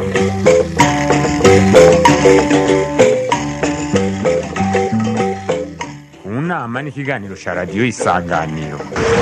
mu nama n'ikiganiro cya radiyo isanganiro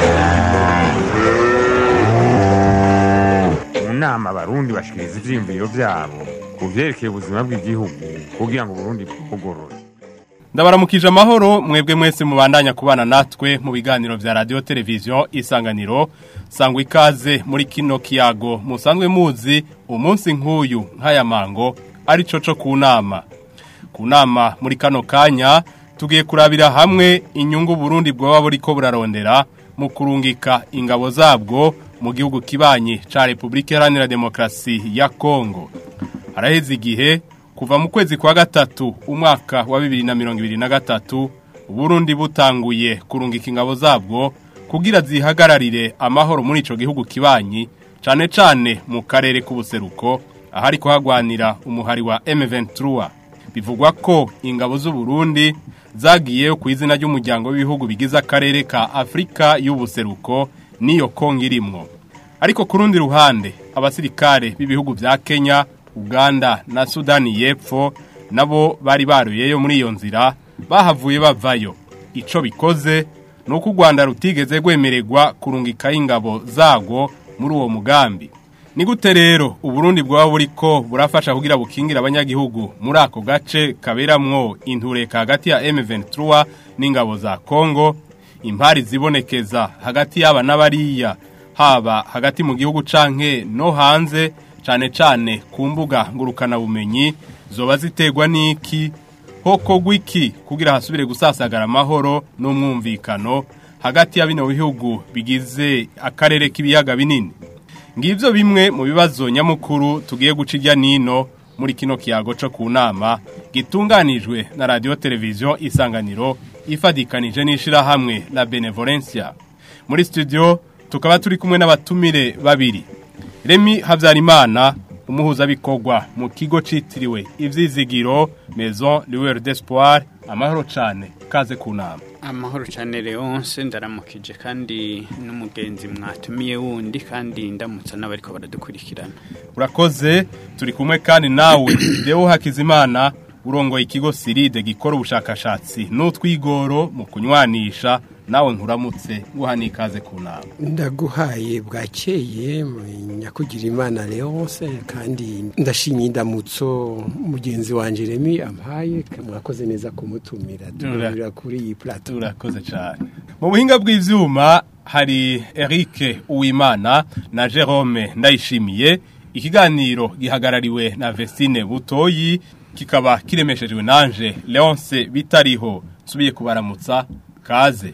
mu nama abarundi bashikiriza ivyiyumviro vyabo ku vyerekeye ubuzima bw'igihugu kugira ngo uburundi bwugorore ndabaramukije amahoro mwebwe mwese mubandanya kubana natwe mu biganiro vya radio televiziyo isanganiro sangwa ikaze muri kino kiyago musanzwe muzi umunsi nk'uyu nk'aya mango ari co co ku nama ku nama muri kano kanya tugiye kurabira hamwe inyungu Burundi bwoba buriko burarondera mu kurungika ingabo zabwo mu gihugu kibanyi ca Republika Iharanira Demokarasi ya Kongo haraheze igihe kuva mu kwezi kwa gatatu umwaka wa bibiri na mirongo ibiri na gatatu Burundi butanguye kurungika ingabo zabwo kugira zihagararire amahoro muri ico gihugu kibanyi cane cane mu karere k'ubuseruko ahari kuhagwanira umuhari wa M23 bivugwa ko ingabo z'u Burundi zagiyeyo ku izina ry'umuryango w'ibihugu bigize akarere ka Afrika y'ubuseruko niyo Kongo irimwo ariko ku rundi ruhande abasirikare b'ibihugu vya Kenya Uganda na Sudani y'Epfo nabo bari baruyeyo muri iyo nzira bahavuye bavayo ico bikoze nuko u Rwanda rutigeze gwemererwa kurungika ingabo zago muri uwo mugambi ni gute rero uburundi bwaba buriko burafasha kugira bukingira abanyagihugu muri ako gace kaberamwo intureka hagati ya M23 n'ingabo za Kongo impari zibonekeza hagati y'aba n'abariya haba hagati mu gihugu canke no hanze cane cane ku mbuga ngurukana bumenyi zoba ziterwa n'iki hoko gwiki kugira hasubire gusasagara amahoro n'umwumvikano hagati ya bino bihugu bigize akarere k'ibiyaga binini ngivyo bimwe mu bibazo nyamukuru tugiye guca irya nino muri kino kiyago co ku nama gitunganijwe na radio televiziyo isanganiro ifadikanije n'ishirahamwe la benevolencia muri studio tukaba turi kumwe n'abatumire babiri Remi Havyarimana umuhuzabikorwa mu kigo citiriwe ivyizigiro Maison Lueur d'Espoir amahoro cane kaze ku nama amahoro cyane Leonce ndaramukije kandi n'umugenzi mwatumiye wundi kandi ndamutsa n'abariko baradukurikirana urakoze turi kumwe kandi nawe Deo Hakizimana urongoye ikigo Siride gikora ubushakashatsi n'utwigoro mu kunywanisha nawe nkuramutse guhana ikaze ku nama ndaguhaye bwakeye nyakugira imana Leonce kandi ndashimye indamutso mugenzi wanje Remi ampaye mwakoze neza kumutumira turabira kuri iyi plateau urakoze cyane mu buhinga bw'ivyuma hari Eric Uwimana na Jerome Ndayishimiye ikiganiro gihagarariwe na Vestine Butoyi kikaba kiremeshejwe nanje Leonce bitariho subiye kubaramutsa kaze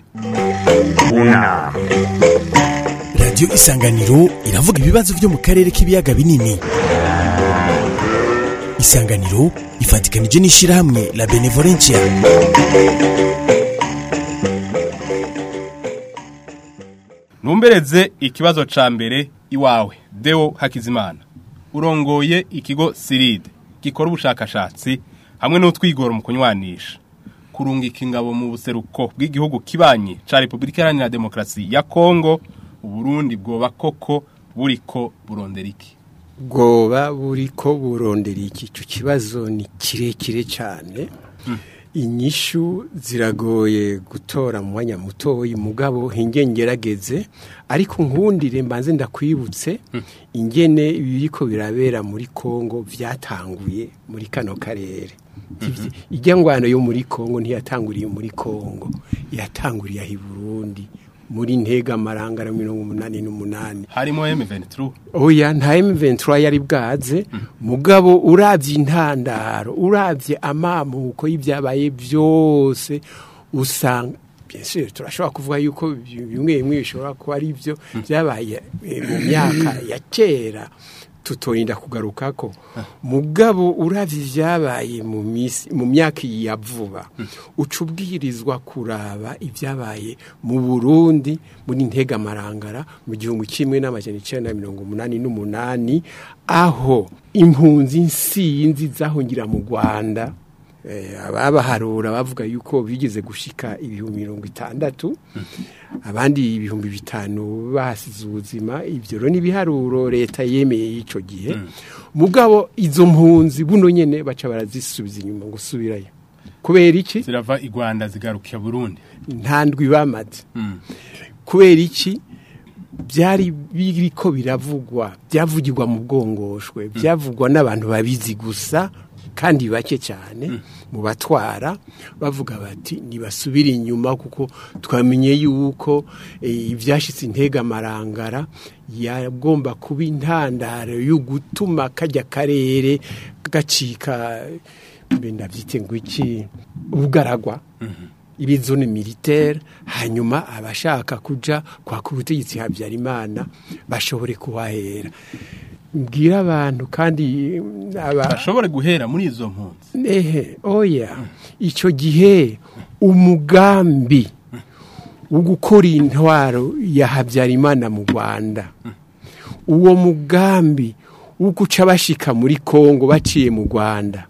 unama radiyo isanganiro iravuga ibibazo byo mu karere k'ibiyaga binini isanganiro ifatikanije n'ishyirahamwe la benevolencia numbereze ikibazo ca mbere iwawe Deo Hakizimana urongoye ikigo Siride gikora ubushakashatsi hamwe n'utwigoro mu kunywanisha kurungika ingabo mu buseruko bw'igihugu kibanyi ca Republika Iharanira Demokarasi ya Kongo Uburundi bwoba koko buriko burondera iki bwoba buriko burondera iki ico kibazo ni kirekire cyane inyishu ziragoye gutora mu mwanya mutoyi mugabo hingengerageze ariko nkundire mbanze ndakwibutse ingene ibiriko birabera muri Kongo vyatanguye muri kano karere ijya ngwano yo muri Kongo ntiyatanguriye muri Kongo yatanguriye ahi Burundi muri ntega amarangara mirongo umunani n'umunani harimo M23 oya nta M23 yari bwaze mugabo uravye intandaro uravye amamuko y'ibyabaye byose usanga bien sûr turashobora kuvuga yuko bimwe bimwe bishobora kuba ari byo byabaye mu myaka ya kera tutorinda kugaruka ko mugabo uravye ivyabaye mu misi mu myaka ya vuba uca ubwirizwa kuraba ivyabaye mu Burundi muri ntega marangara mu gihumbi kimwe n'amajana icenda na mirongo umunani n'umunani aho impunzi nsinzi zahungira mu Rwanda eh, ababaharura bavuga yuko bigeze gushika ibihumbi mirongo itandatu abandi ibihumbi bitanu bahasize ubuzima ibyo rero n'ibiharuro leta yemeye y'icyo gihe mugabo izo mpunzi buno nyene baca barazisubiza inyuma ngo subirayo kubera iki zirava i Rwanda zigarukiye Burundi nta ndwi bamaze Mm. kubera iki byari biriko biravugwa byavugirwa mu bwongoshwe byavugwa n'abantu babizi gusa kandi bake cyane mu batwara bavuga bati ntibasubire inyuma kuko twamenye yuko eh, ibyashyitse intega amarangara yagomba kuba intandaro yo gutuma kajya karere gacika mbe ndabyite ngo iki ubugaragwa ibizone militaire hanyuma abashaka kuja kwaka ubutegetsi habyarimana bashobore kuhahera mbwira abantu kandi mm, aba bashobore guhera muri izo mpunzi ehe oya icyo gihe umugambi wo gukora intwaro ya habyarimana mu rwanda uwo mugambi wo guca bashika muri kongo baciye mu rwanda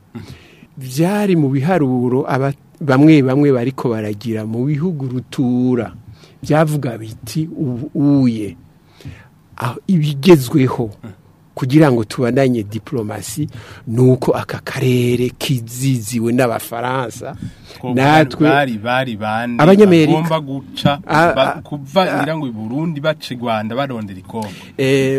byari mu biharuro aba- bamwe bamwe bariko baragira mu bihugu rutura byavuga biti ubu uye aho ibigezweho kugira ngo tubandanye diplomasi nuko aka karere kiziziwe n'abafaransa natwe bari bari bande Abanyamerika. bagomba guca Ah, ba- ah, kuva ah. ngira ngo i Burundi baca i Rwanda barondera ikongo eh,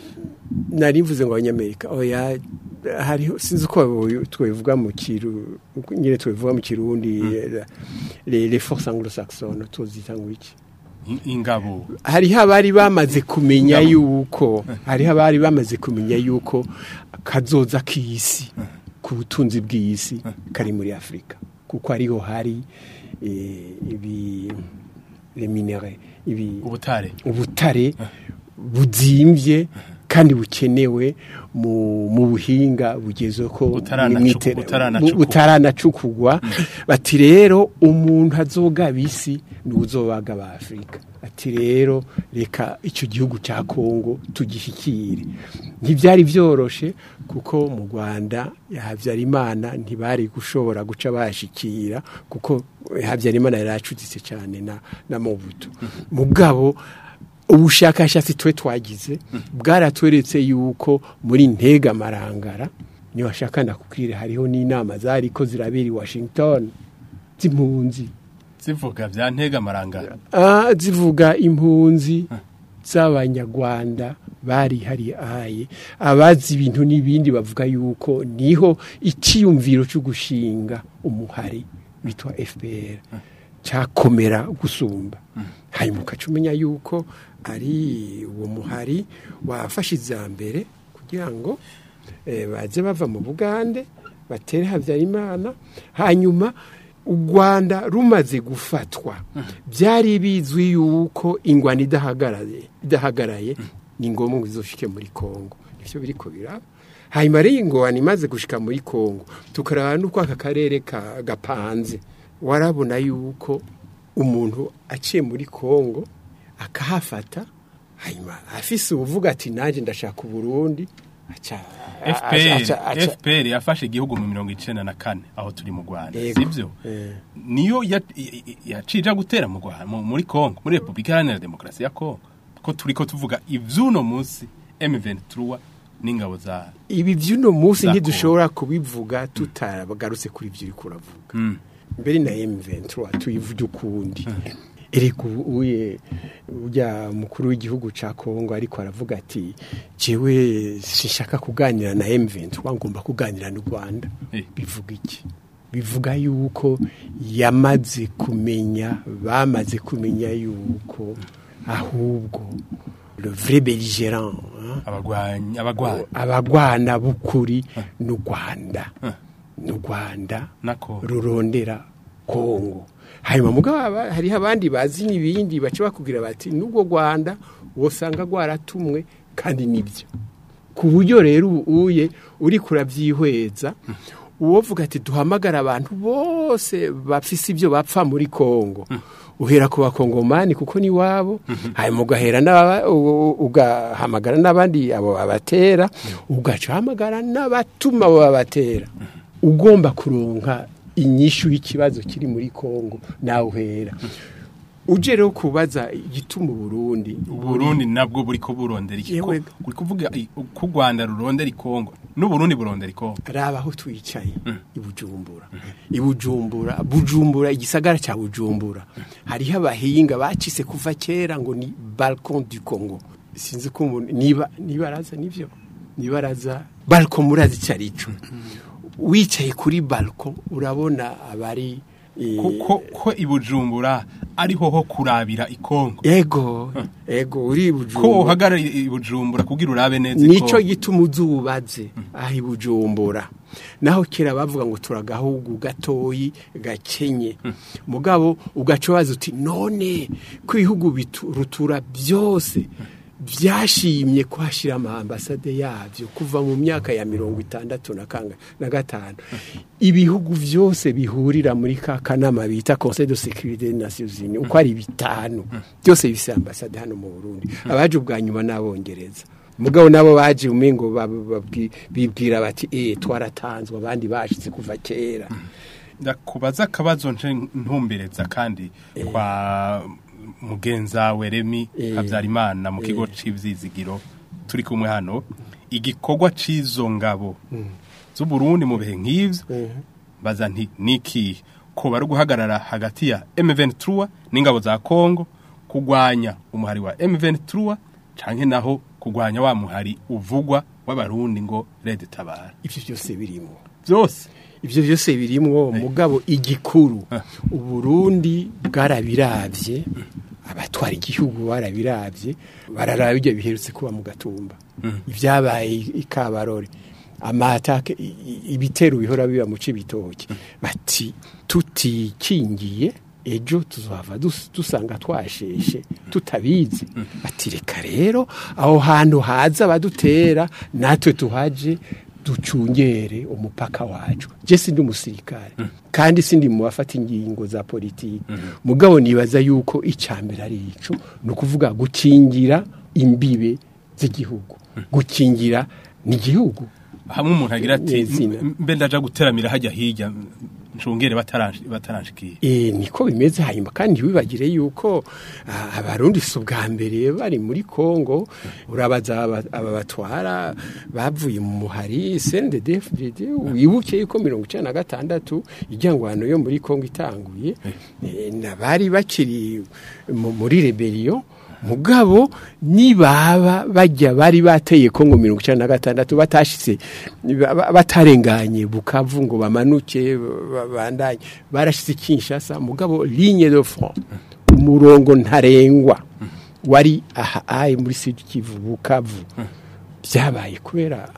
nari mvuze ngo abanyamerika oya hariho sinzi uko twabivuga mu kiru nyine twabivuga mu kirundi eh, les les forces anglo-saxonnes tuzita ngo iki I- ingabo hariho abari bamaze kumenya yuko hariho abari bamaze kumenya yuko kazoza k'isi ku butunzi bw'isi kari muri afurika kuko ariho hari eh, ibi les minere ibi ubutare ubutare buzimbye kandi bukenewe mu, mu buhinga bugezweho ko Butaranacu- mwite- butaranacukurwa. bu- butaranacukugwa bati rero umuntu azogaba isi ni uzobaga ba afurika ati rero reka icyo gihugu cya kongo tugishyikire ntibyari byoroshe kuko mu rwanda habyarimana ntibari gushobora guca bashikira kuko habyarimana yari acuditse cyane na, na mobutu mugabo ubushakashatsi twe twagize bwaratweretse yuko muri ntega marangara niyo washaka ndakubwire hariho n'inama zari ko zirabera i washington z'impunzi zivuga bya ntega amarangara Ah, zivuga impunzi z'abanyarwanda bari hari aye abazi ibintu n'ibindi bavuga yuko niho icyiyumviro cyo gushinga umuhari witwa fpr cyakomera gusumba hanyuma ukaca umenya yuko ari uwo muhari wafashe iza mbere kugira ngo eh, baze bava mu bugande batere habyarimana hanyuma u rwanda rumaze gufatwa byari bizwi yuko ingwani idahagaraye idahagaraye ni ngombwa ngo izoshike muri kongo nivyo biriko biraba hanyuma rero ingwani imaze gushika muri kongo tukaraba n'uko aka karere ka- gapanze warabona yuko umuntu aciye muri kongo akahafata hanyuma afise ubuvuga ati nanjye ndashaka uburundi aca FPR aca- aca- FPR yafashe igihugu mu mirongo icenda na kane aho turi mu Rwanda Yego. sivyo Eh. niyo ya- i- i- yacija gutera mu Rwanda mu- muri Kongo muri Republika Iharanira Demokarasi ya Kongo ko turiko tuvuga ivyuno munsi M23 n'ingabo za ibi by'uno munsi Za ntidushobora kubivuga tutagarutse kuri ibyo uri kuravuga Mm. mbere na M23 tuyivuge ukundi erega ubu uye ujya mukuru w'igihugu ca Kongo ariko aravuga ati jewe sinshaka kuganira na M23 ngomba kuganira n'u Rwanda Eh. bivuga iki bivuga yuko yamaze kumenya bamaze kumenya yuko ahubwo le vrai belligérant hein, abagwanyi abagwanyi abagwana b'ukuri n'u Rwanda n'u Rwanda nako rurondera kongo hanyuma mugabo aba- hariho abandi bazi n'ibindi baca bakubwira bati n'ubwo rwanda wosanga rwaratumwe kandi nibyo ku buryo rero ubu uye uri kurabyihweza uwovuga ati duhamagara abantu bose bafise ibyo bapfa muri kongo uhera ku bakongomani kuko ni wabo hanyuma ugahera n'aba- u- u- ugahamagara n'abandi abo babatera ugaca uhamagara n'abatuma abo babatera ugomba kuronka inyishu y'ikibazo kiri muri Kongo nawe uhera uje rero kubaza igituma Burundi Uburundi nabwo buri ko burondera iki ko Yewe. uri kuvuga i- ko u Rwanda rurondera ikongo n'Uburundi burondera ikongo raba aho twicaye i Bujumbura i Bujumbura Bujumbura igisagara cya Bujumbura hariho abahinga bacise kuva kera ngo ni balcon du Congo sinzi ko umuntu niba niba araza nivyo niba araza balcon murazi cyarico wicaye kuri balcon urabona abari eh, ko ko ibujumbura ariho ho kurabira ikongo ego ego uri i ko Bujumbura uhagarara ibujumbura kugira urabe neza nico ikongo gituma uzubaze aho i Bujumbura naho kera bavuga ngo turagahugu gatoyi gakenye mugabo ugaca waza uti none ko ibihugu bitu- rutura byose byashimye kuhashyira amambasade yabyo kuva mu myaka ya mirongo itandatu na kanga na gatanu ibihugu byose bihurira muri ka kanama bita conseil de sécurité des nations unies uko ari bitanu byose bifite ambasade hano mu burundi abaje ubwa nyuma n'abongereza mugabo nabo baje umengo bab- babwi- bibwira bati eh twaratanzwe abandi bashitse kuva kera ndakubaza akabazo nje ntumbereza kandi kwa mugenza we Remi Eh. Habyarimana mu kigo c'ivzizigiro turi kumwe hano igikorwa c'izo ngabo z'u Burundi mu bihe nk'ivyo baza nti niki ko bari guhagarara hagati ya M23 n'ingabo za Kongo kugwanya umuhari wa M23 canke naho kugwanya wa muhari uvugwa w'abarundi ngo Red Tabara ivyo byose birimo byose ivyo byose birimwo mugabo igikuru Ah. uburundi bwarabiravye abatwara igihugu barabiravye bararaba ibyo biherutse kuba mu gatumba ibyabaye i kabarore amatake i- i- ibitero bihora biba mu cibitoki bati tutikingiye ejo tuzohava dus- dusanga twasheshe tutabizi bati reka rero aho hantu haza badutera natwe tuhaje ducungere umupaka wacu je sindi umusirikare kandi sindi mu bafata ingingo za politiki mugabo nibaza yuko icambere ari ico ni ukuvuga gukingira imbibe z'igihugu gukingira n'igihugu hamwe umuntu agira ati Nyezina. "M- mbe ndaja guteramira hajya hirya ncungere bataranshi- bataranshikiye E, niko bimeze hanyuma kandi wibagire yuko ah, abarundi si ubwa mbere bari muri Kongo urabaza aba aba batwara bavuye mu muhari CNDD-FDD wibuke yuko mirongo icenda na gatandatu ijyangwano yo muri Kongo itanguye eh, nabari bakiri mu- muri rebellion mugabo nibaba bajya bari bateye Kongo mirongo icenda na gatandatu batashitse ba- ba- batarenganye bukavu ngo bamanuke ba- bandanye barashitse Kinshasa mugabo ligne de front umurongo ntarengwa wari aha ayi muri Sud Kivu bukavu byabaye kubera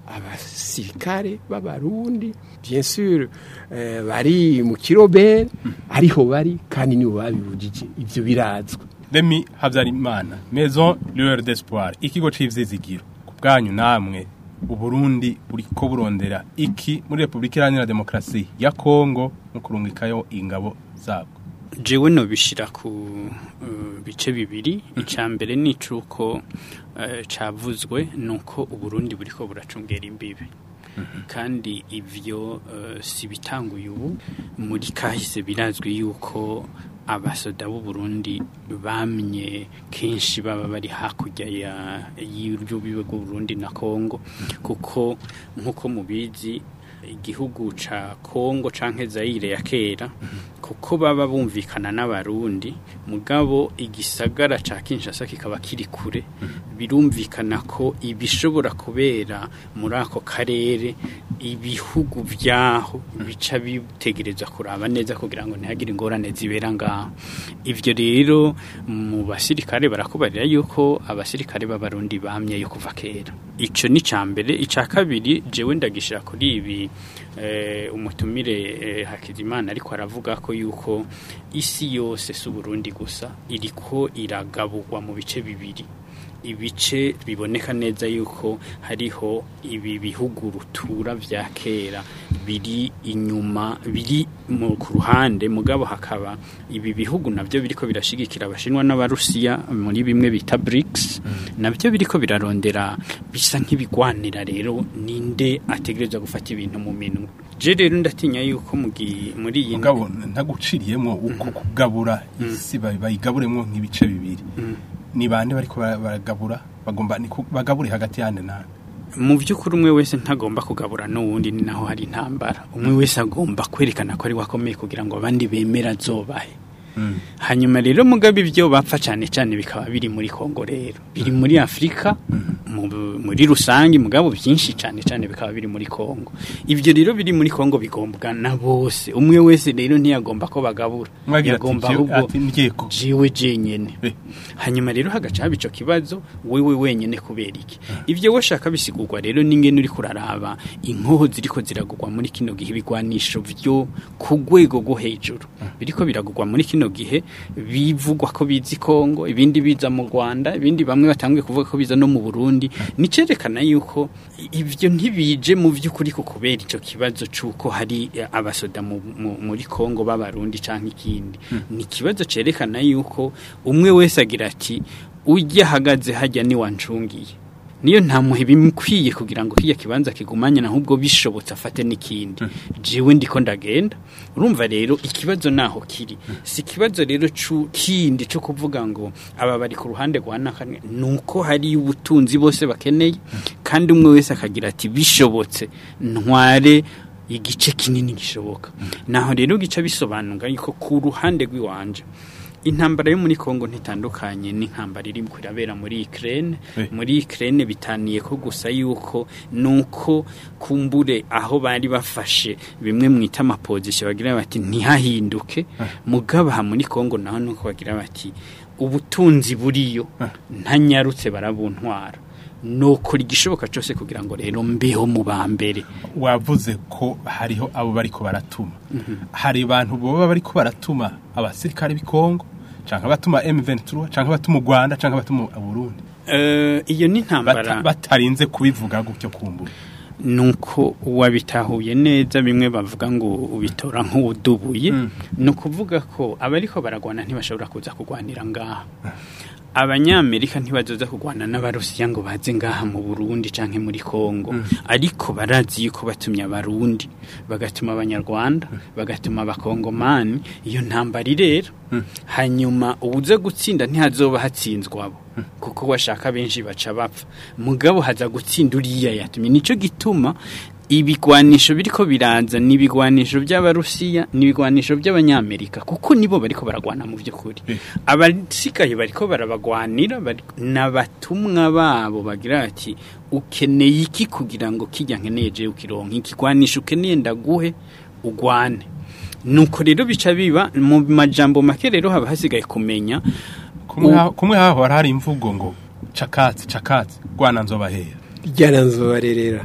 abasirikare b'abarundi bien sûr eh, bari mu kirobere ariho bari kandi nibo babibujije ivyo birazwe Remi Habyarimana Maison Lueur d'Espoir ikigo c'ivzizigiro ku bwanyu namwe uburundi buriko burondera iki muri Republika Iharanira Demokarasi ya Kongo mu kurungikayo ingabo zabwo jewe no bishira ku uh, bice bibiri icya mbere ni icuko uh, cavuzwe nuko uburundi buriko buracungera imbibe kandi ivyo uh, si bitanguye ubu muri kahise birazwi yuko abasoda b'u Burundi bamye kenshi baba bari hakurya ya y'urubibe bw'u Burundi na Kongo kuko nkuko mubizi igihugu ca Kongo canke Zaire ya kera kuko baba bumvikana n'abarundi mugabo igisagara ca Kinshasa kikaba kiri kure birumvikana ko ibishobora kubera muri ako karere ibihugu vyaho bica bitegereza kuraba neza kugira ngo ntihagire ingorane zibera ngaho ivyo rero mu basirikare barakubarira yuko abasirikare b'abarundi bamye yo kuva kera ico ni cambere ica kabiri jewe ndagishira kuri ibi eh, umutumire eh, Hakizimana ariko aravuga ko yuko isi yose si Burundi gusa iriko iragaburwa mu bice bibiri ibice biboneka neza yuko hariho ibi bihugu rutura vya kera biri inyuma biri mu ku ruhande mugabo hakaba ibi bihugu navyo biriko birashigikira abashinwa n'abarusiya muri bimwe bita BRICS navyo biriko birarondera bisa nk'ibigwanira rero ninde ategerezwa gufata ibintu mu minwe je rero ndatinya yuko mu gi- muri iyi mugabo ntaguciriyemwo uko kugabura isi bayi- bayigaburemwo nk'ibice bibiri ni bande bariko bara- baragabura bagomba ni ku- bagabure hagati yande nande mu by'ukuri umwe wese ntagomba kugabura n'uwundi ni naho hari intambara umwe wese agomba kwerekana ko ari wakomeye kugira ngo abandi bemera azobahe hanyuma rero mugabe ibyo bapfa cyane cyane bikaba biri muri kongo rero biri muri afurika mu- muri rusange mugabo byinshi cyane cyane bikaba biri muri kongo ibyo rero biri muri kongo bigombwa na bose umwe wese rero ntiyagomba ko bagabura mwagira ati yagomba "Jewe- ahubwo ati ndyeko jiwe jenyene Eh. hanyuma rero hagaca haba ico kibazo wewe wenyene kubera iki ivyo washaka bisigurwa rero n'ingene uri kuraraba inkoho ziriko ziragurwa muri kino gihe ibigwanisho vyo ku rwego rwo hejuru biriko biragurwa muri kino gihe bivugwa ko bizi Kongo ibindi biza mu Rwanda ibindi bamwe batanguye kuvuga ko biza no mu Burundi nicerekana yuko ivyo ntibije mu vy'ukuri ko kubera ico kibazo c'uko hari eh, abasoda mu, mu, muri Kongo b'abarundi canke ikindi ni ikibazo cerekana yuko umwe wese agira ati ujya ahagaze hajya ni wancungiye niyo nta muhe bimukwiye kugira ngo kiya kibanza kigumanye ahubwo bishobotse afate n'ikindi jiwe ndiko ndagenda urumva rero ikibazo naho kiri si ikibazo rero cu- kindi cyo kuvuga ngo aba bari ku ruhande rwa nakane nuko hari ubutunzi bose bakeneye kandi umwe wese akagira ati bishobotse ntware igice kinini gishoboka naho rero gica bisobanura yuko ku ruhande rw'iwanje intambara yo muri Kongo ntitandukanye n'intambara iri kurabera muri Ukraine Eh. muri Ukraine bitaniye ko gusa yuko nuko kumbure aho bari bafashe bimwe mwita amapozisiyo bagira bati ntihahinduke mugabo aha muri Kongo naho nuko bagira bati ubutunzi buriyo ntanyarutse barabuntwara nokora igishoboka cyose kugira ngo rero mbeho mu ba mbere wavuze ko hariho abo bariko baratuma hari abantu boba bariko baratuma abasirikare b'i Kongo canke abatuma M23 canke abatuma u Rwanda canke abatuma Burundi Eh, iyo ni Bata- intambara batarinze kubivuga gutyo kumbura nuko wabitahuye neza bimwe bavuga ngo ubitora nk'uwudubuye ni ukuvuga ko abariko baragwana ntibashobora kuza kurwanira ngaha abanyamerika ntibazoza kurwana n'abarusiya ngo baze ngaha mu burundi canke muri kongo ariko barazi yuko batumye abarundi bagatuma abanyarwanda bagatuma abakongomani iyo ntambara irera hanyuma ubuze gutsinda ntihazoba hatsinzwe abo kuko washaka benshi baca bapfa mugabo haza gutsinda uriya yatumye nico gituma ibigwanisho biriko biraza ni ibigwanisho by'abarusiya ni ibigwanisho by'abanyamerika kuko nibo bariko baragwana mu by'ukuri abasigaye bariko barabagwanira bari- n'abatumwa babo bagira ati ukeneye iki kugira ngo kijya nkeneye jewe ukironka ikigwanisho ukeneye ndaguhe ugwane nuko rero bica biba mu majambo make rero haba hasigaye kumenya kumwe U- ha- kumwe haho hari imvugo ngo cakatsi cakatsi Rwanda nzobahera jyana nzobarerera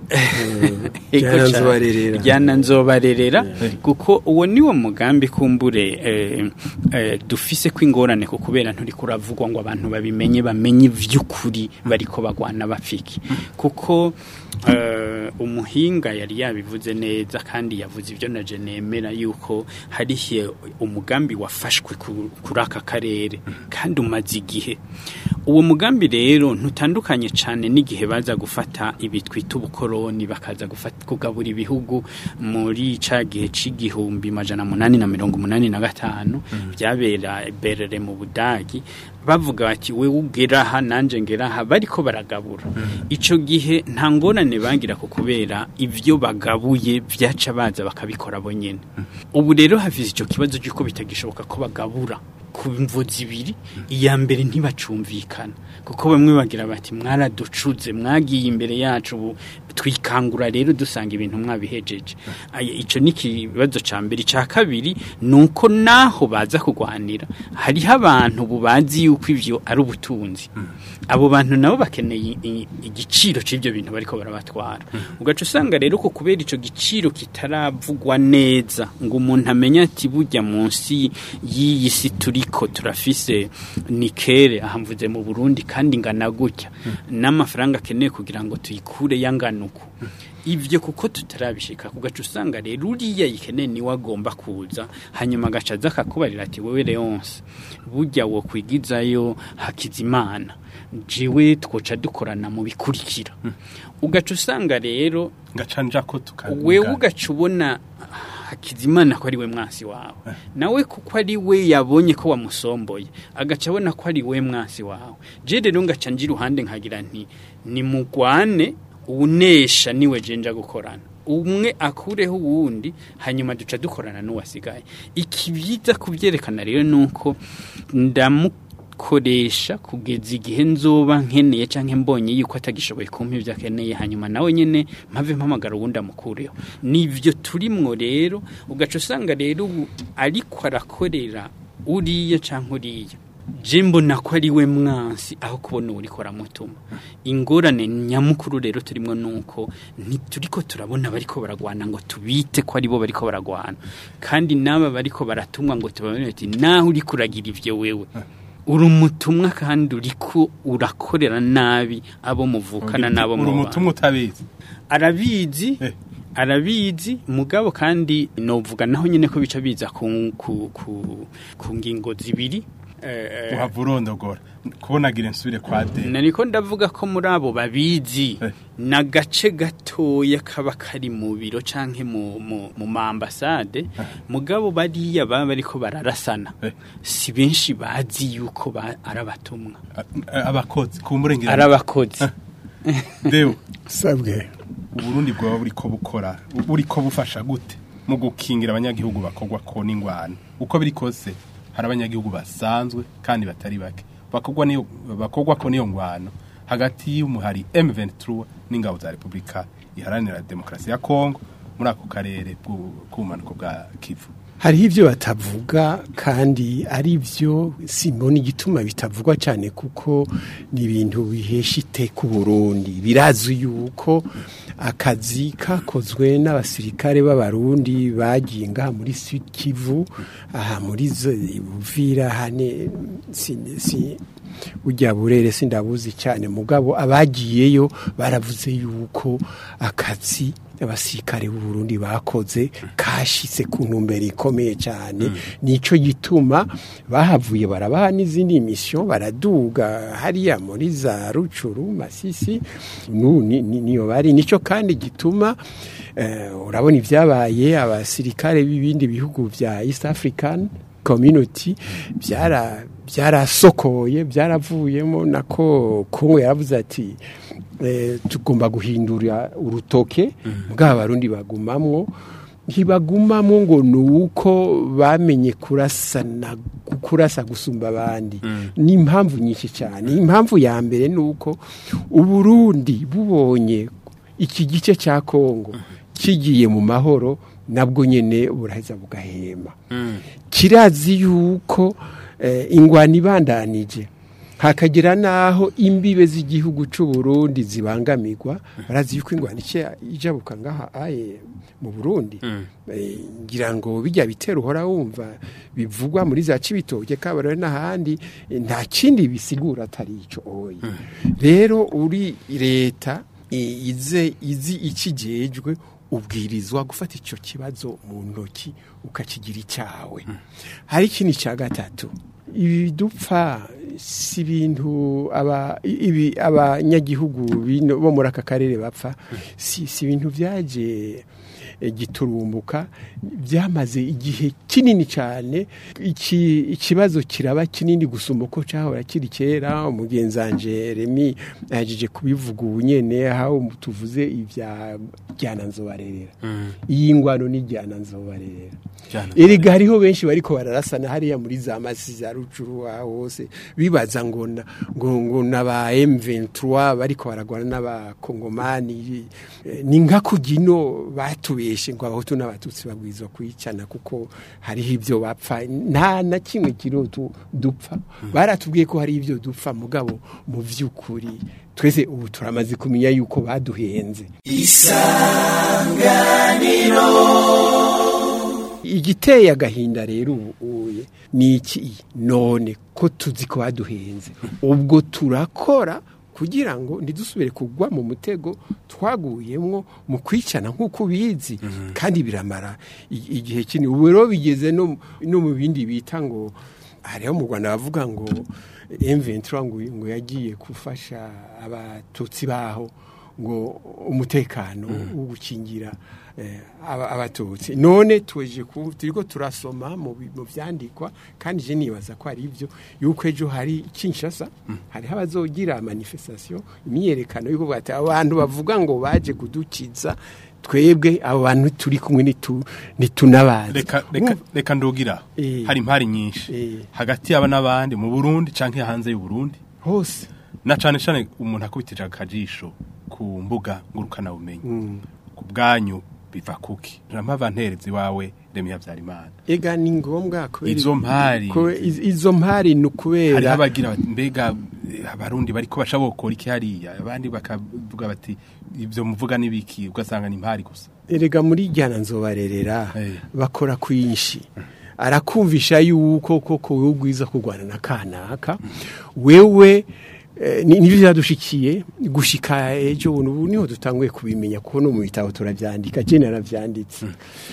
jyana nzobarerera jyana nzobarerera kuko uwo niwo mugambi kumbure eh, eh, dufise ko ingorane ko kubera nturi kuravugwa ngo abantu babimenye bamenye ivy'ukuri bariko bagwana bapfiki kuko eh, umuhinga yari yabivuze neza kandi yavuze ibyo naje nemera yuko harihe umugambi wafashwe ku- kuri aka karere kandi umaze igihe uwo mugambi rero ntutandukanye cyane n'igihe baza gufata ibi twita ubukoroni bakaza gufata kugabura ibihugu muri ca gihe c'igihumbi majana munani na mirongo munani na gatanu byabera berere mu budagi bavuga bati we ugera aha nanje ngera aha bariko baragabura ico gihe nta ngorane bagira ku kubera ivyo bagabuye vyaca baza bakabikora bonyene ubu rero hafize ico kibazo cy'uko bitagishoboka ko bagabura ku mvo zibiri iya mbere ntibacumvikana kuko bamwe bagira bati mwaraducuze mwagiye imbere yacu ubu twikangura rero dusanga ibintu mwabihejeje Aya, ico ni ikibazo ca mbere ica kabiri ni uko naho baza kurwanira hariho abantu ubu bazi yuko ivyo ari ubutunzi abo bantu nabo bakeneye i- igiciro c'ivyo bintu bariko barabatwara ugaca usanga rero ko kubera ico giciro kitaravugwa neza ngo umuntu amenye ati burya munsi y'iyi si turiko turafise nikere aha mvuze mu Burundi kandi ingana gutya n'amafaranga akeneye kugira ngo tuyikure yangana uku ivyo kuko tutarabishika kugaca usanga rero uriya yikeneye niwe agomba kuza hanyuma agaca aza akakubarira ati wewe Leonce burya wo kwigizayo hakizimana jiwe twoca dukorana mu bikurikira ugaca usanga rero ngacanja ko tukavuga wewe ugaca ubona hakizimana ko ari we mwansi wawe nawe kuko ari we yabonye ko wamusomboye agaca abona ko ari we mwansi wawe je rero ngaca nji iruhande nkagira nti nimugwane unesha niwe jenja gukorana umwe akureho uwundi hanyuma duca dukorana n'uwasigaye ikibiza kubyerekana rero nuko ndamukoresha kugeza igihe nzoba nkeneye canke mbonye yuko atagishoboye kumpa ivyo akeneye hanyuma nawe nyene mpave mpamagara uwundi amukureho nivyo turimwo rero ugaca usanga rero ubu ariko arakorera uriya canke uriya je mbona ko ari we mwansi aho kubona uriko aramutuma ingorane nyamukuru rero turimo nuko ntituriko turabona bariko baragwana ngo tubite ko ari bo bariko baragwana kandi n'aba bariko baratumwa ngo tubabone ati naho uriko uragira ivyo wewe uri umutumwa kandi uriko urakorera nabi abo muvukana n'abo uri mubana umutumwa utabizi arabizi Eh. arabizi mugabo kandi novuga naho nyine ko bica biza ku, ku, ku, ku ngingo zibiri eh, uhava urondogora kubonagira insubire kwa de nariko ndavuga ko muri abo babizi Eh. n'agace gatoya kaba kari mu biro canke mu, mu, mu maambasade mugabo bariya baba bariko bararasana Eh. si benshi bazi yuko ba, arabatumwa abakozi kumburengera arabakozi dewe sabwe uburundi bwaba buriko bukora buriko bufasha gute mu gukingira abanyagihugu bakogwa ko n'ingwano uko biri kose hari abanyagihugu basanzwe kandi batari bake bakogwa niyo bakogwa ko niyo ngwano hagati y'umuhari M23 n'ingabo za Republika iharanira demokarasi ya Kongo muri ako karere k'ubumanuko bwa Kivu hariho ibyo batavuga kandi ari byo simbona igituma bitavugwa cyane kuko ni ibintu bihesha iteka Burundi birazwi yuko akazi kakozwe n'abasirikare b'abarundi bagiye ngaha muri Sud Kivu aha muri Buvira hane si, si, ujya burere sindabuzi cyane mugabo abagiyeyo baravuze yuko akazi abasirikare b'u Burundi bakoze kashitse ku ntumbero ikomeye cyane nico gituma bahavuye barabaha n'izindi mission baraduga hariya muri za rucuru masisi nu ni- ni- niyo bari nico kandi gituma eh, urabona ibyabaye abasirikare b'ibindi bihugu bya East African community byara byarasokoye byaravuyemo nako Kongo yaravuze ati eh, tugomba guhindura urutoke bwa abarundi bagumamwo ntibagumamo ngo ni uko bamenye kurasana kurasa gusumba abandi ni impamvu nyinshi cyane impamvu ya mbere ni uko uburundi bubonye iki gice cya kongo kigiye mu mahoro nabwo nyine buraheza bugahema kirazi yuko eh, ingwani ibandanije hakagira naho imbibe z'igihugu cy'u Burundi zibangamirwa barazi yuko ingwani ica ijabuka ngaha aye mu Burundi Eh, ngira ngo bijya bitera uhora wumva bivugwa muri za cibitoke kabarore n'ahandi eh, nta kindi bisigura atari ico oyi rero uri leta eh, ize izi ikijejwe ubwirizwa gufata icyo kibazo mu ntoki ukakigira icyawe hari ikindi cya gatatu ibi dupfa si ibintu aba ibi abanyagihugu bino- bo muri aka karere bapfa si si ibintu byaje eh, giturumbuka byamaze igihe kinini cyane iki ikibazo kiraba kinini gusumba uko cyahora kiri kera umugenzanje Remi yajeje kubivuga ubu nyene aho tuvuze ibya jyana nzobarerera iyi ngwano ni jyana nzobarerera Jyana erega hariho benshi bariko bararasana hariya muri za masi za rucuru aho hose bibaza ngo na- ngo ngo naba M23 bariko baragwana n'abakongomani Eh, ni nka kugino batubeshe ngo abahutu n'abatutsi babwirizwa kwicana kuko hariho ibyo bapfa nta na kimwe kirotu dupfa baratubwiye ko hari ibyo dupfa mugabo mu vy'ukuri twese ubu turamaze kumenya yuko baduhenze igiteye agahinda rero ubu uye ni iki none ko tuzi ko baduhenze ubwo turakora kugira ngo ntidusubire kugwa mu mutego twaguyemwo mu kwicana nk'uko ubizi kandi biramara i- igihe kinini ubu rero bigeze no mu- no mu bindi bita ngo hariho mu rwanda bavuga ngo M23 ngo ngo yagiye gufasha abatutsi baho ngo umutekano wo gukingira eh, aba- abatutsi none tweje ku turiko turasoma mu bi- mu vyandikwa kandi je nibaza ko ari ivyo yuko ejo hari Kinshasa hariho abazogira manifestation imyerekano yuko bati abantu bavuga ngo baje kudukiza twebwe abo bantu turi kumwe nitu nitunabazi reka reka reka ndugira Eh. hari impari nyinshi Eh. hagati y'aba n'abandi mu Burundi canke hanze y'u Burundi hose na cane cane umuntu akubitije akajisho ku mbuga ngurukana bumenyi ku bwanyu biva kuki rampa nterezi wawe Remi Havyarimana ega ni ngombwa kubera Izo mpari. ko- iz- izo mpari ni hariho ukubera abagira bati mbega eh, abarundi bariko basha bokora iki hariya abandi bakavuga bati ivyo muvuga nibiki ugasanga ni impari gusa erega muri jyana nzobarerera Eh. bakora kwinshi arakumvisha yuko koko wowe ugwiza kurwana na kanaka wewe eh, ni- nivyo vyadushikiye gushika ejo buno ubu niho dutanguye kubimenya kuko no mu bitabo turavyandika je naravyanditse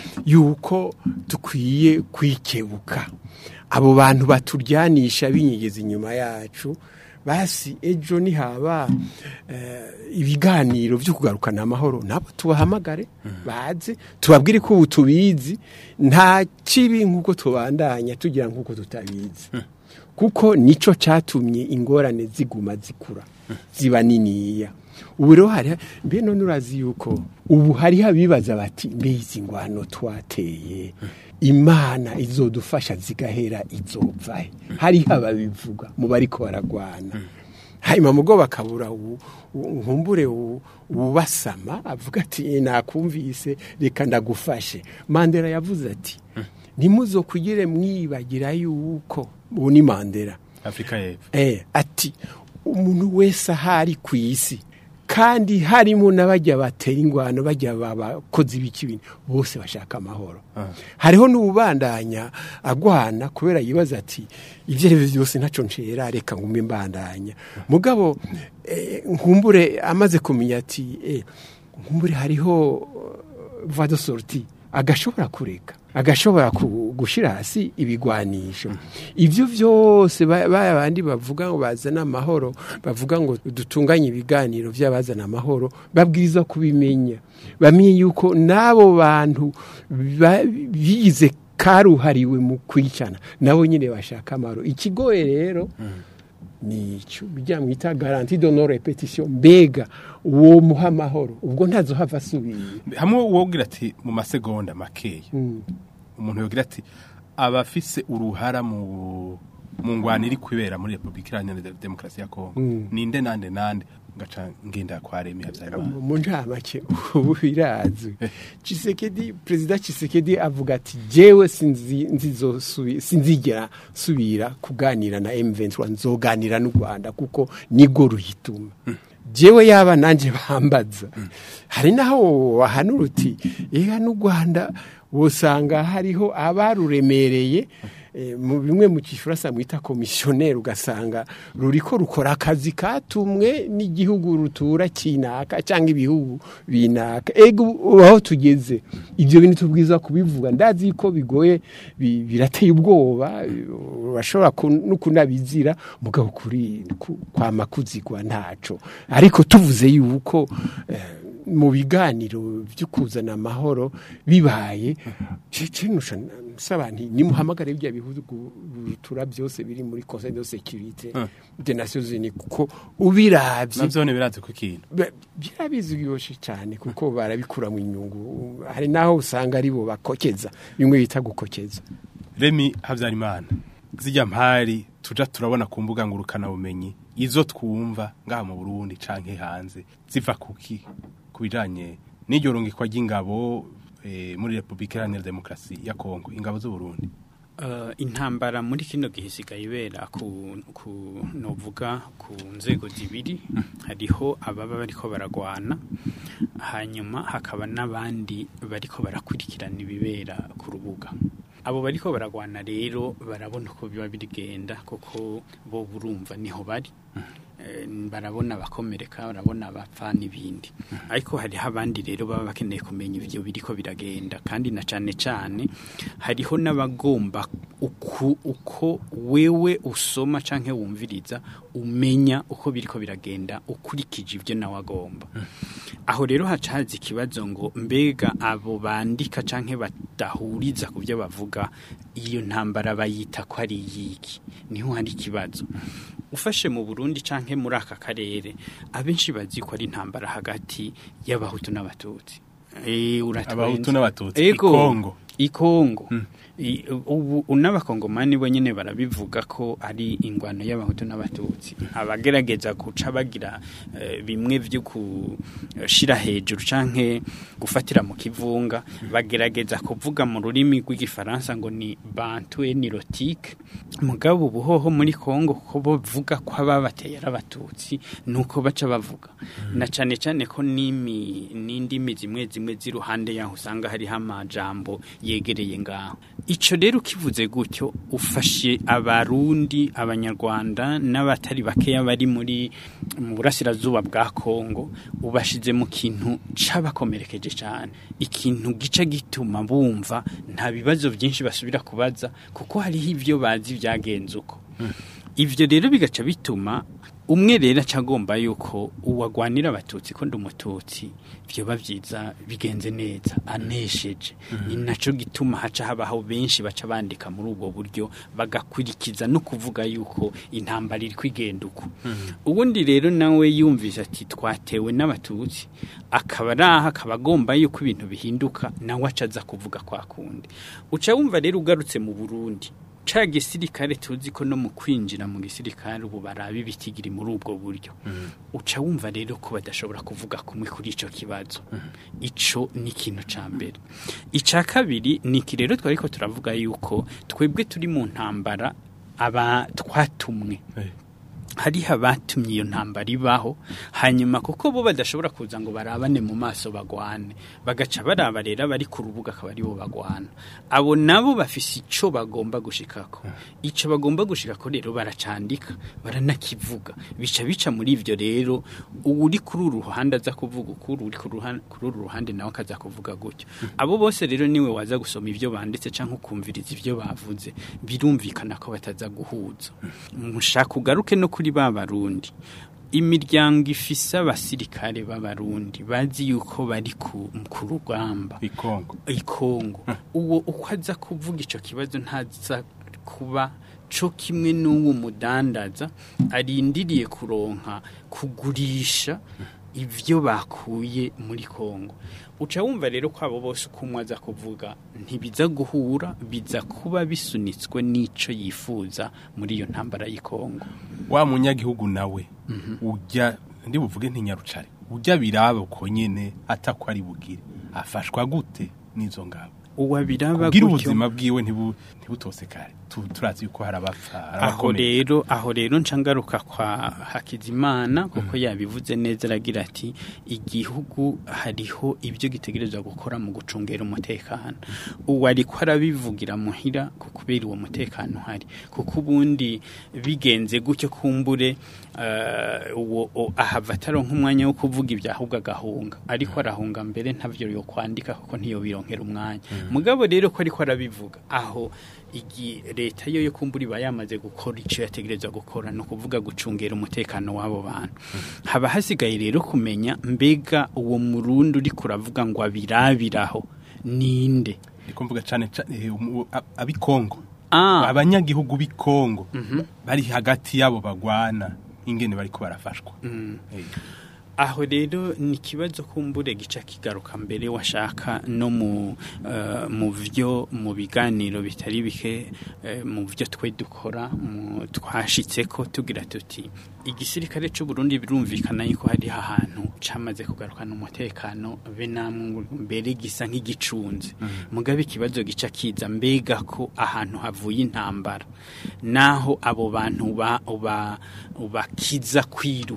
yuko dukwiye kwikebuka abo bantu baturyanisha binyegeza inyuma yacu basi ejo nihaba eh, ibiganiro byo kugarukana amahoro nabo tubahamagare baze tubabwire ko ubu tubizi nta kibi nk'uko tubandanya tugira nk'uko tutabizi kuko nico catumye ingorane ziguma zikura ziba niniya ubu rero hari mbe none urazi yuko ubu hariho abibaza bati mbe izi ngwano twateye imana izodufasha zigahera izopfahe hariho ababivuga mu bariko baragwana hanyuma mugo bakabura ubu- ubu- nkumbure ubu- ubasama avuga ati "Eh, nakumvise reka ndagufashe mandela yavuze ati ntimuzokugire mwibagira yuko ubu ni mandela Afrika y'Epfo eh, ati umuntu wese ahari ku isi kandi harimo n'abajya batera ingwano bajya bakozi b'ikibintu bose bashaka amahoro hariho n'ubandanya agwana kubera yibaza ati ibyo ari byo byose ntacyo nshera reka ngume mbandanya mugabo eh, nkumbure amaze kumenya ati eh, nkumbure hariho voie de sortie agashobora kureka agashobora ku- gushira hasi ibigwanisho ivyo vyose ba ba- bandi bavuga ngo bazana amahoro bavuga ngo dutunganye ibiganiro vy'abazana amahoro babwirizwa kubimenya bamenye yuko n'abo bantu ba- bigize karuhariwe mu kwicana nabo nyine bashaka amahoro ikigoye rero nico bijya mwita garanti de non repetition mbega uwo muha amahoro ubwo ntazohava asubira hamwe wogira ati mu masegonda makeya umuntu yogira ati abafise uruhara mu mu ngwano iri kwibera muri Republika Iharanira Demokarasi ya Kongo ninde nande nande ngaca ngenda kwa Remi Havyarimana mu ncamake ubu birazwi Tshisekedi perezida Tshisekedi avuga ati jewe sinzi nzizosubi sinzigera subira kuganira na M23 nzoganira n'u Rwanda kuko nigo ruhituma jewe yaba nanje bambaza hari naho wahanura uti ega n'u Rwanda wosanga hariho abaruremereye eh, mu bimwe mu kifurasa mwita komisiyoneri ugasanga ruriko rukora akazi katumwe n'igihugu rutura kinaka cyangwa ibihugu binaka ego ubu aho tugeze ibyo bintu tubwiza kubivuga ndazi ko bigoye bi- birateye ubwoba urashobora ku- no kunabizira mugabo kuri ku- kwama kuzigwa ntaco ariko tuvuze yuko eh, mu biganiro byo kuzana amahoro bibaye cinusha nsaba nti nimuhamagare bya bihugu bitura byose biri muri Conseil de sécurité des Nations Unies kuko ubiravye navyone birazi ku kintu Ba- birabizi byoshe cyane kuko barabikura mu inyungu hari naho usanga ari bo bakokeza bimwe bita gukokeza Remi Havyarimana zijya mpari tuja turabona ku mbuga ngurukana bumenyi izo twumva ngaha mu Burundi canke hanze ziva kuki kubijanye n'iryo rungikwa ry'ingabo eh, muri Republika Iharanira Demokarasi ya Kongo ingabo z'u Burundi Uh, intambara muri kino gihe isigaye ibera ku, ku novuga ku nzego zibiri hariho ababa bariko baragwana hanyuma hakaba n'abandi bariko barakurikirana ibibera ku rubuga abo bariko baragwana rero barabona uko biba birigenda kuko bo burumva niho bari eh, barabona abakomereka barabona abapfa n'ibindi ariko hariho abandi rero baba bakeneye kumenya ivyo biriko biragenda kandi na cane cane hariho n'abagomba uku, uko wewe usoma canke wumviriza umenya uko biriko biragenda ukurikije ivyo nawe agomba aho rero haca haza ikibazo ngo mbega abo bandika canke badahuriza ku byo bavuga iyo ntambara bayita ko ari iyiki niho hari ikibazo ufashe mu Burundi canke muri aka karere abenshi bazi ko ari intambara hagati y'abahutu n'abatutsi Eh, uratwenza. Abahutu n'Abatutsi, Ego, Ikongo. ikongo I- ubu n'abakongomani bo nyine barabivuga ko ari ingwano y'abahutu n'abatutsi abagerageza guca bagira eh, bimwe byo gushira hejuru canke gufatira mu kivunga bagerageza kuvuga mu rurimi rw'igifaransa ngo ni bantu enirotique mugabo ubuhoho muri Kongo ko bavuga ko ababateye ari abatutsi nuko baca bavuga na cane cane ko nimi n'indimi zimwe zimwe z'iruhande yaho usanga hariho amajambo yegereye ngaho ico rero ukivuze gutyo ufashe abarundi abanyarwanda n'abatari bakeya bari muri mu burasirazuba bwa Kongo ubashize mu kintu cabakomerekeje cyane ikintu gica gituma bumva nta bibazo byinshi basubira kubaza kuko hariho ivyo bazi byagenze uko ivyo rero bigaca bituma umwe rero aca agomba yuko uwagwanira abatutsi ko ndi umututsi vyoba vyiza bigenze neza anesheje ni naco gituma haca habaho benshi baca bandika muri ubwo buryo bagakurikiza no kuvuga yuko intambara iri kwigenda uko ubundi rero nawe yumvise ati twatewe n'abatutsi akaba ari aha akaba agomba yuko ibintu bihinduka nawe aca aza kuvuga kwa kundi uca wumva rero ugarutse mu burundi ca gisirikare tuzi ko no mu kwinjira mu gisirikare ubu baraba ibitigiri muri ubwo buryo uca wumva rero ko badashobora kuvuga kumwe kuri ico kibazo ico ni ikintu ca mbere ica kabiri ni iki rero twariko turavuga yuko twebwe turi mu ntambara aba twatumwe Eh. hariho abatumye iyo ntambara ibaho hanyuma kuko bo badashobora kuza ngo barabane mu maso bagwane bagaca baraba rero abari ku rubuga akaba aribo bagwana abo nabo bafise ico bagomba gushikako ico bagomba gushikako rero baracandika baranakivuga bica bica muri ivyo rero uri kuri uru ruhande aza kuvuga ukuri uri ku ruhan- kuri uru ruhande nawe akaza kuvuga gutyo abo bose rero niwe waza gusoma ivyo banditse canke ukumviriza ivyo bavuze birumvikana ko bataza guhuza mushaka ugaruke no kuri ba barundi imiryango ifise abasirikare b'abarundi bazi yuko bari ku, ku rugamba ikongo ikongo uwo uko aza kuvuga ico kibazo ntaza kuba co kimwe n'uwo mudandaza arindiriye kuronka kugurisha ivyo bakuye muri Kongo uca wumva rero ko abo bose uko umwe aza kuvuga ntibiza guhura biza kuba bisunitswe n'ico yifuza muri iyo ntambara y'Ikongo wa munyagihugu nawe ujya ndi buvuge ntinyarucare ujya biraba uko nyene atako ari bugire afashwa gute n'izo ngabo uwabiraba kugira gutyo ubuzima bwiwe ntibu- ntibutosekare Tu- turazi yuko hari abapfa hari aho abakomeye rero aho rero nca ngaruka kwa hakizimana kuko yabivuze neza aragira ati igihugu hariho ibyo gitegerezwa gukora mu gucungera umutekano uwo ariko arabivugira muhira ku kubera uwo mutekano uhari kuko ubundi bigenze gutyo kumbure eh, uwo o- ahava ataronka umwanya wo kuvuga ibyo ahubwo agahunga ariko arahunga mbere ntavyo yo kwandika kuko ntiyo bironkera umwanya mugabo rero ko ariko arabivuga aho igi leta yo yo kumbura iba yamaze gukora icyo yategerezwa gukora ni ukuvuga gucungera umutekano w'abo bantu haba hasigaye rero kumenya mbega uwo murundi uri kuravuga ngo abirabiraho ninde ndiko mvuga cane cane eh, umu- a- abikongo Ah. abanyagihugu b'ikongo bari hagati yabo bagwana ingene bariko barafashwa Eh. aho rero ni ikibazo kumbure gica kigaruka mbere washaka no mu eh, mu byo mu biganiro bitari bike eh, mu byo twe dukora mu- twashitse ko tugira tuti igisirikare cy'u Burundi birumvikana yuko hari ahantu camaze kugarukana umutekano be namwe mbere gisa nk'igicunze mugabe ikibazo gica kiza mbega ko ahantu havuye intambara naho abo bantu ba ba- bakiza kwiruka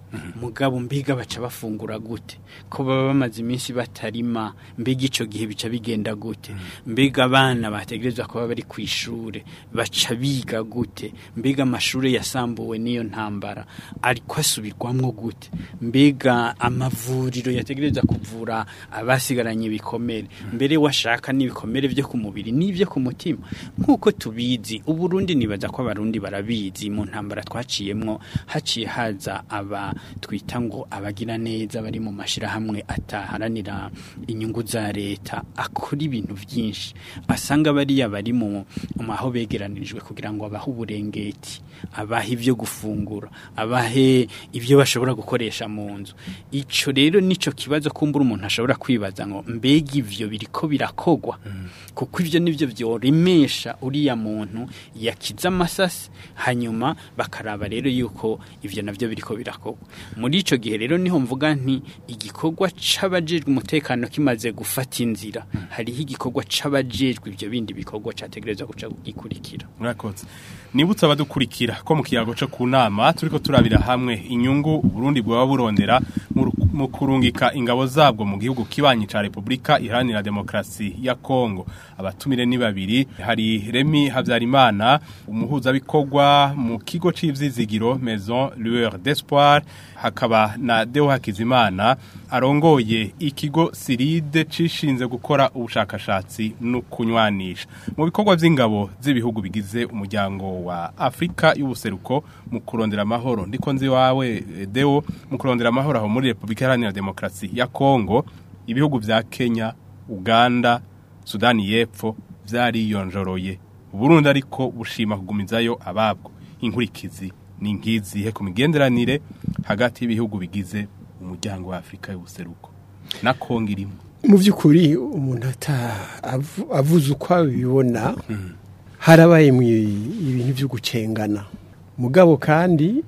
mugabo mbega baca bafungura gute ko baba bamaze iminsi batarima mbega ico gihe bica bigenda gute mbega abana bategerezwa kuba bari ku ishure baca biga gute mbega amashure yasambuwe n'iyo ntambara ariko asubirwamwo gute mbega amavuriro yategerezwa kuvura abasigaranye ibikomere mbere washaka n'ibikomere byo ku mubiri n'ibyo ku mutima nk'uko tubizi uburundi nibaza ko abarundi barabizi mu ntambara twaciyemwo haciye haza aba twita ngo abagira neza bari mu mashirahamwe ataharanira inyungu za leta akora ibintu byinshi asanga bariya bari mu mu aho begeranirijwe kugira ngo abahe uburengeti abahe ibyo gufungura abahe ibyo bashobora gukoresha mu nzu ico rero nico kibazo kumbura umuntu ashobora kwibaza ngo mbega ivyo biriko birakogwa kuko ivyo nivyo vyoremesha uriya muntu yakiza amasasi hanyuma bakaraba rero yuko ivyo navyo biriko birakogwa muri ico gihe rero niho mvuga nti igikorwa c'abajejwe umutekano kimaze gufata inzira hariho igikorwa c'abajejwe ivyo bindi bikorwa categerezwa guca gikurikira murakoze nibutse abadukurikira ko mu kiyago cyo ku nama turiko turabira hamwe inyungu Burundi bwaba burondera mu ru- mu kurungika ingabo zabwo mu gihugu kibanyi ca Republika Iharanira Demokrasi ya Kongo abatumire ni babiri hari Remy Havyarimana umuhuzabikorwa mu kigo c'ivyizigiro Maison Lueur d'Espoir hakaba na Deo Hakizimana arongoye ikigo Siride cishinze gukora ubushakashatsi no kunywanisha mu bikorwa vy'ingabo z'ibihugu bigize umuryango wa Afrika y'ubuseruko mu kurondera amahoro ndiko nzi wawe eh, Deo mu kurondera amahoro aho muri Republika Iharanira Demokrasi ya Kongo ibihugu vya Kenya Uganda Sudani y'Epfo vyariyonjoroye Burundi ariko bushima kugumizayo ababwo inkurikizi ni nkizihe ku migenderanire hagati y'ibihugu bigize umuryango wa Afrika y'ubuseruko na Kongo irimo mu by'ukuri umuntu ata avu- avuze uko abibona harabaye mu ibintu byo gucengana mugabo kandi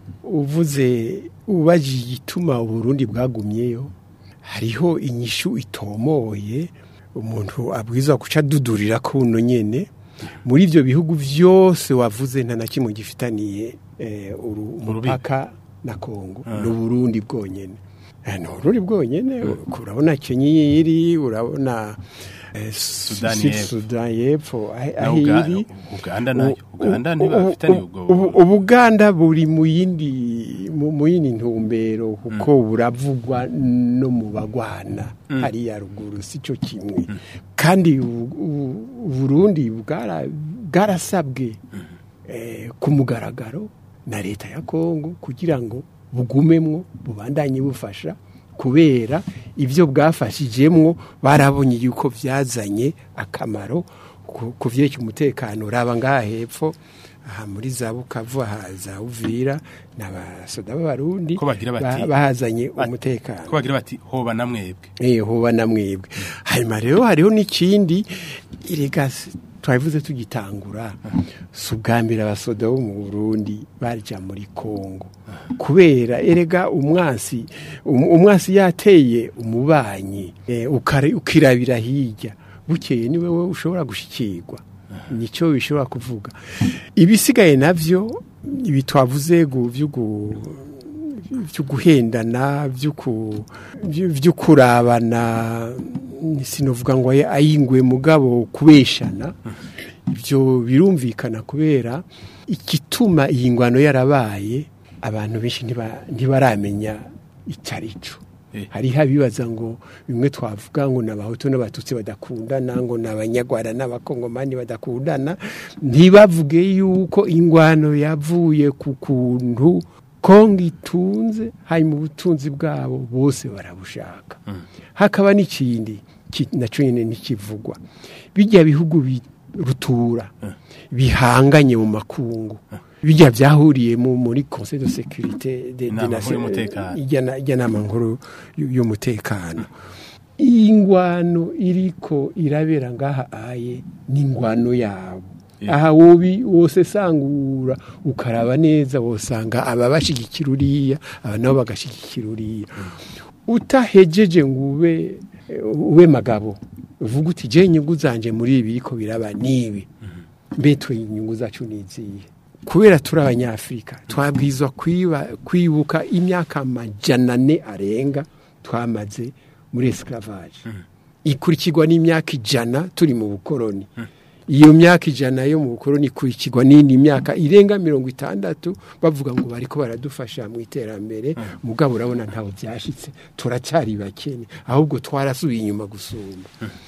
uvuze ubajije igituma uburundi bwagumyeyo hariho inyishu itomoye umuntu abwiza guca adudurira ko uno nyene muri ibyo bihugu byose wavuze nta na kimwe gifitaniye eh, uru- umupaka na kongo ni uburundi bwonyene Eh, ni uburundi bwonyene urabona kenya iri urabona eh, Sudani Sud- y'Epfo. Sudani y'Epfo aho Na aho Uga- iri Uganda nayo U- Uganda u- ntibafitaniye u- ubwo ubu- ubuganda buri mu yindi mu mu yindi ntumbero kuko buravugwa no mu bagwana hariya ruguru si cyo kimwe kandi u- u- uburundi bwara- bwarasabwe eh, ku mugaragaro na leta ya kongo kugira ngo bugumemwo bubandanye bufasha kubera ibyo bwafashijemwo barabonye yuko byazanye akamaro ku- ku vyerekeye umutekano raba ngaha hepfo aha muri za bukavu aha za uvira n'abasoda b'abarundi Ko bagira bati- ba- bahazanye bati- umutekano ko bagira bati hoba na mwebwe eh hoba na mwebwe hanyuma rero hariho n'ikindi irega s- twabivuze tugitangura si ubwa mbere abasoda bo mu burundi barija muri kongo kubera erega umwansi um- umwansi yateye umubanyi eh, ukare- ukirabira hirya bukeye ni wewe ushobora gushikirwa nicyo bishobora kuvuga ibisigaye navyo ibi twavuze gu- vyo gu- byo guhendana byo ku- byo- byo kurabana sinovuga ngo ayi- ayingwe mugabo kubeshana ibyo birumvikana kubera igituma iyi ngwano yarabaye abantu benshi ntiba- ntibaramenya icyo ari cyo Eh. hariho abibaza ngo bimwe twavuga ngo ni abahutu n'abatutsi badakundana ngo ni abanyarwanda n'abakongomani badakundana ntibavuge yuko ingwano yavuye ku kuntu kongo itunze hanyuma ubutunzi bwabo bose barabushaka hakaba n'ikindi ki- nacyo nyine ntikivugwa bijya bihugu bi- rutura bihanganye mu makungu bijya byahuriye mu- muri conseil de sécurité de- Inama de nkuru y'umutekano. ijya ijya nama nkuru y- y'umutekano iyi ngwano iriko irabera ngaha aye ni ingwano yabo Yeah. aha wobi wose sangura ukaraba neza wosanga aba bashigikira uriya aba nabo bagashigikira uriya utahejeje ngo ube ube magabo uvuga uti je inyungu zanje muri ibi biriko biraba nibi mbetwe inyungu zacu niziye kubera turi abanyafurika twabwizwa kwiba- kwibuka imyaka amajana ane arenga twamaze muri esclavage ikurikirwa n'imyaka ijana turi mu bukoroni iyo myaka ijana yo mu bukoroni ikurikirwa n'indi myaka irenga mirongo itandatu bavuga ngo bariko baradufasha mu iterambere mugabo urabona ntaho byashitse turacyari bakene ahubwo twarasubiye inyuma gusumba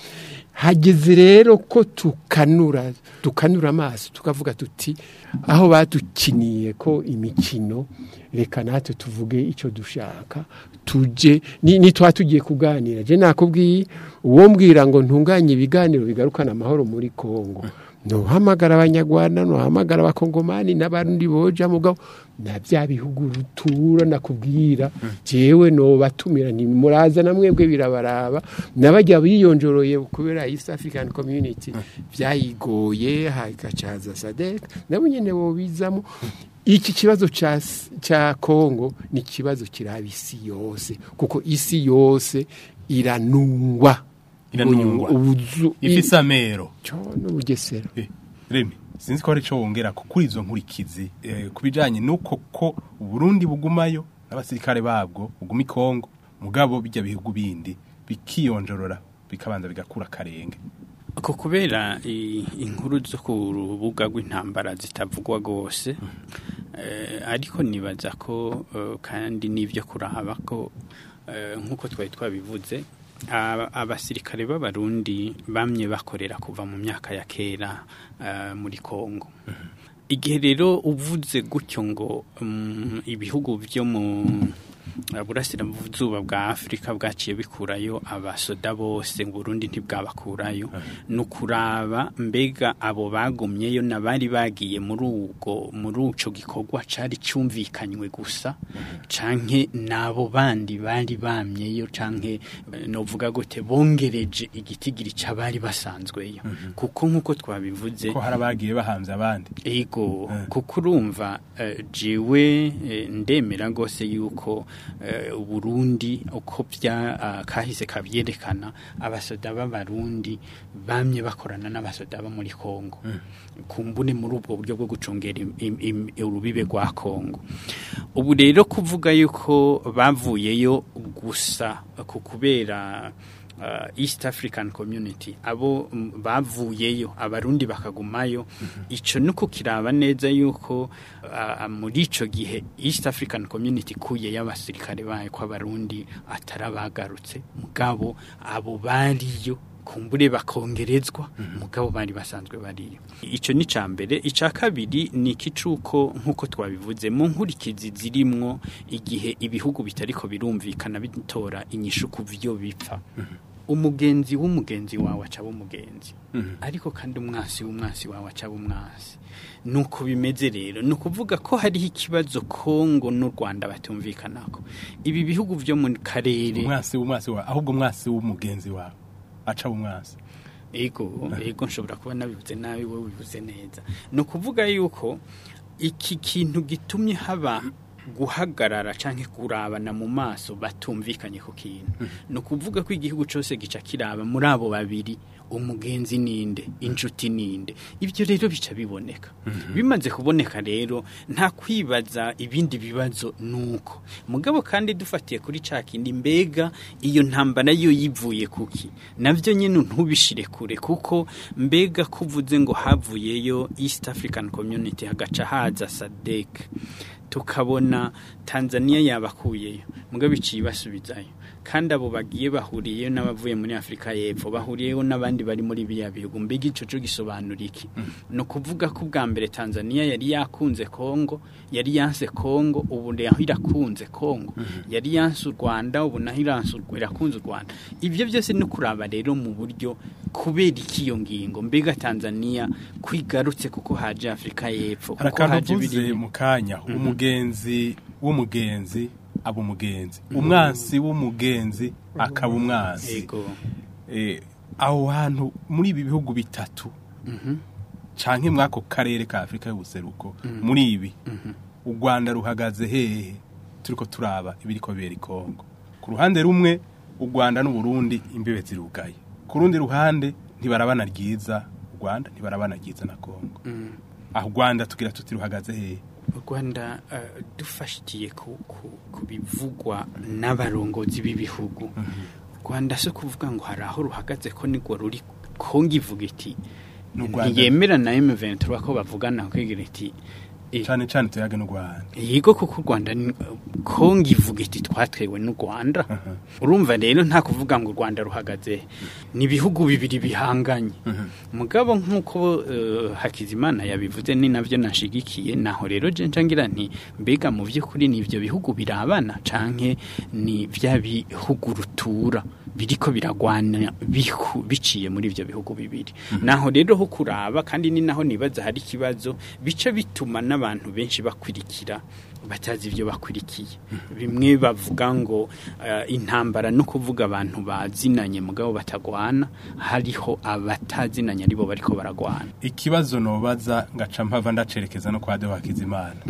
hageze rero ko tukanura tukanura amaso tukavuga tuti aho badukiniye ko imikino reka natwe tuvuge icyo dushaka tuje ni, ni twa tugiye kuganira je nakubwiye uwo mbwira ngo ntunganye ibiganiro bigarukana amahoro muri Kongo nohamagara abanyarwanda nohamagara abakongomani n'abandi boja mugabo na bya bihugu rutura nakubwira jewe nobatumira ntimuraza na mwebwe birabaraba nabajya biyonjoroye kubera East African Community byayigoye hagacaza SADC nabo nyene bobizamo iki kibazo ca ca Kongo ni ikibazo kiraba isi yose kuko isi yose iranungwa Iranungwa. ubuzu ifise amero cyo n'ubugesera Eh, Remi sinzi ko hari ico wongera ko kuri izo nkurikizi eh, ku bijanye nuko ko Burundi bugumayo n'abasirikare babwo buguma i Kongo mugabo bijya bihugu bindi bikiyonjorora bikabanza bigakura karenge ko kubera i- inkuru zo ku rubuga rw'intambara zitavugwa rwose eh, ariko nibaza ko eh, kandi n'ibyo kuraba ko eh, nk'uko twari twabivuze aba- abasirikare b'abarundi bamye bakorera kuva mu myaka ya kera eh, muri kongo igihe rero uvuze gutyo ngo mm, ibihugu byo mu burasirazuba bwa afurika bwaciye bikurayo abasoda bose burundi ntibwabakurayo ni ukuraba mbega abo bagumyeyo n'abari bagiye muri ubwo muri icyo gikorwa cyari cyumvikanywe gusa canke n'abo bandi bari bamyeyo canke eh, novuga gute bongereje igitigiri cy'abari basanzweyo kuko nk'uko twabivuze ko hari abagiye bahanze abandi ego kuko urumva eh, jiwe eh, ndemera rwose yuko eh, uburundi uko bya ah, kahise kabyerekana abasoda b'abarundi bamye bakorana n'abasoda bo muri kongo kumbune muri ubwo buryo bwo gucungera im- im- im- urubibe rwa kongo ubu rero kuvuga yuko bavuyeyo gusa ku kubera uh, East African Community abo mm, bavuyeyo abarundi bakagumayo ico nuko kiraba neza yuko uh, muri ico gihe East African Community kuye y'abasirikare bayo ko abarundi atarabagarutse mugabo abo bariyo kumbure bakongerezwa mugabo bari basanzwe bariyo ico ni cambere ica kabiri ni ikicuko nkuko twabivuze mu nkurikizi zirimwo igihe ibihugu bitariko birumvikana bitora inyishu ku vyo bipfa umugenzi w'umugenzi wawe acaba umugenzi ariko kandi umwasi w'umwasi wawe acaba umwasi nuko bimeze rero ni ukuvuga ko hariho ikibazo kongo n'u rwanda batumvikanako ibi bihugu vyo mu karere umwasi w'umwasi wawe ahubwo umwasi w'umugenzi wawe aca umwasi ego ego nshobora kuba nabivuze nabi wowe bivuze neza ni ukuvuga yuko iki kintu gitumye haba guhagarara canke kurabana mu maso batumvikanye ku kintu ni ukuvuga ko igihugu cyose gica kiraba muri abo babiri umugenzi ninde inshuti ninde ibyo rero bica biboneka bimaze kuboneka rero nta kwibaza ibindi bibazo nuko mugabo kandi dufatiye kuri ca kindi mbega iyo ntambara yo yivuye kuki navyo nyene ntubishire kure kuko mbega kuvuze ngo havuyeyo East African Community hagaca haza SADC tukabona Tanzania yabakuyeyo mugabo iciye basubizayo kandi abo bagiye bahuriyeyo n'abavuye muri Afrika y'Epfo bahuriyeyo n'abandi bari muri biriya bihugu mbega ico co gisobanura iki ni ukuvuga ko ubwa mbere Tanzania yari yakunze Kongo yari yanse Kongo ubu naho irakunze Kongo yari yanse u Rwanda ubu naho iranse u- irakunze u Rwanda ivyo byose ni kuraba rero mu buryo kubera iki iyo ngingo mbega Tanzania kwigarutse kuko haje Afrika y'Epfo hari kuko akantu haje uvuze biriya mu kanya umugenzi w'umugenzi aba umugenzi umwansi w'umugenzi akaba umwansi ego Eh, aho hantu muri ibi bihugu bitatu canke mwako karere ka Afrika y'ubuseruko muri ibi u Rwanda ruhagaze hehe turiko turaba ibiriko bibera i Kongo ku ruhande rumwe u Rwanda n'u Burundi imbibe zirugaye ku rundi ruhande ntibarabana ryiza u Rwanda ntibarabana ryiza na Kongo aho u rwanda tugira tuti ruhagaze hehe u rwanda eh, dufashitiye ku, ku, ku bivugwa n'abarongozi b'ibihugu u rwanda si kuvuga ngo hari aho ruhagaze ko nigwo ruri kongo ivuga iti N'u Rwanda- ntiyemera na M23 ko bavugana kwigira iti eh, cyane cyane tuyage n'u rwanda Yego kuko u Rwanda ni- Kongo ivuga iti twatwewe n'u Rwanda urumva rero nta kuvuga ngo u Rwanda ruhagaze ni ibihugu bibiri bihanganye mugabo nk'uko eh, Hakizimana yabivuze ni navyo nashigikiye naho rero je ncangira nti mbega mu by'ukuri ni ivyo bihugu birabana canke ni vya bihugu rutura biriko biragwana bihu- biciye muri ivyo bihugu bibiri naho rero ho kuraba kandi ni naho nibaza hari ikibazo bica bituma n'abantu benshi bakurikira batazi ibyo bakurikiye bimwe bavuga ngo eh, intambara no kuvuga abantu bazinanye mugabo batagwana hariho abatazinanye aribo bariko baragwana ikibazo nobaza ngaca mpava ndacerekeza no kwa Deo Hakizimana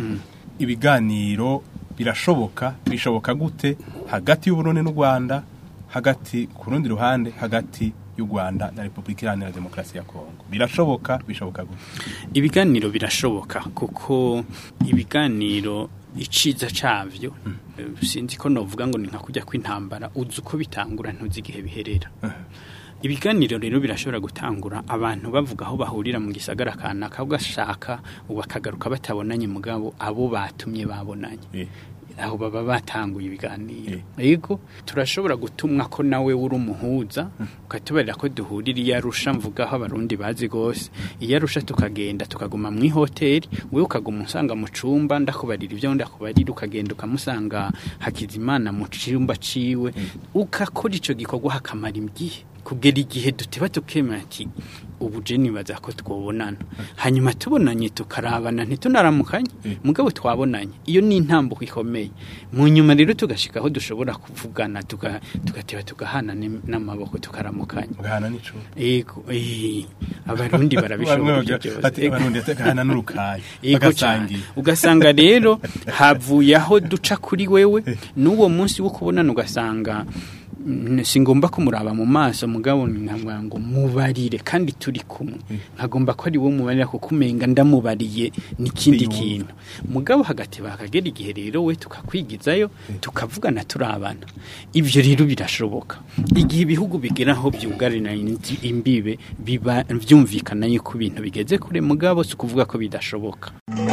ibiganiro birashoboka bishoboka gute hagati y'Uburundi n'u Rwanda hagati ku rundi ruhande hagati y'u Rwanda na Republika Iharanira Demokarasi ya Kongo birashoboka bishoboka gute ibiganiro birashoboka kuko ibiganiro iciza cavyo eh, sinzi ko novuga ngo ni nka kujya kw'intambara uzi uko bitangura ntuzi igihe biherera ibiganiro rero birashobora gutangura abantu bavuga aho bahurira mu gisagara kanaka ugashaka bakagaruka batabonanye mugabo abo batumye babonanye Eh. aho baba batanguye ibiganiro yego turashobora gutumwa ko nawe uri umuhuza ukatubarira ko duhurira iyo arusha mvuga aho abarundi bazi gose iyo arusha tukagenda tukaguma mu ihoteli wewe ukaguma usanga mu cumba ndakubarira ibyo ndakubarira ukagenda ukamusanga hakizimana mu cumba ciwe ukakora ico gikorwa hakamara igihe kugera igihe duteba tukemera ati ubu je nibaza ko twobonana hanyuma tubonanye tukarabana ntitunaramukanye mugabo twabonanye iyo ni intambuko ikomeye mu nyuma rero tugashika aho dushobora kuvugana tuga- tugateba tugahana ni- n'amaboko tukaramukanya ugahana n'ico ego eh, abarundi barabishobora ibyo byose ati Ego. abarundi gahana n'urukayi Yego cyane bagasangira ugasanga rero havuye aho duca kuri wewe n'uwo munsi wo kubonana ugasanga mm, singomba kumuraba mu maso mugabo nkavuga ngo mubarire kandi turi kumwe nkagomba ko ari wo mubarira kuko umenga ndamubariye n'ikindi Yumva. kintu mugabo hagati bakagera igihe rero we tukakwigizayo tukavugana turabana ibyo rero birashoboka igihe ibihugu bigera aho byugarira indi- imbibe biba byumvikana yuko ibintu bigeze kure mugabo si ukuvuga ko bidashoboka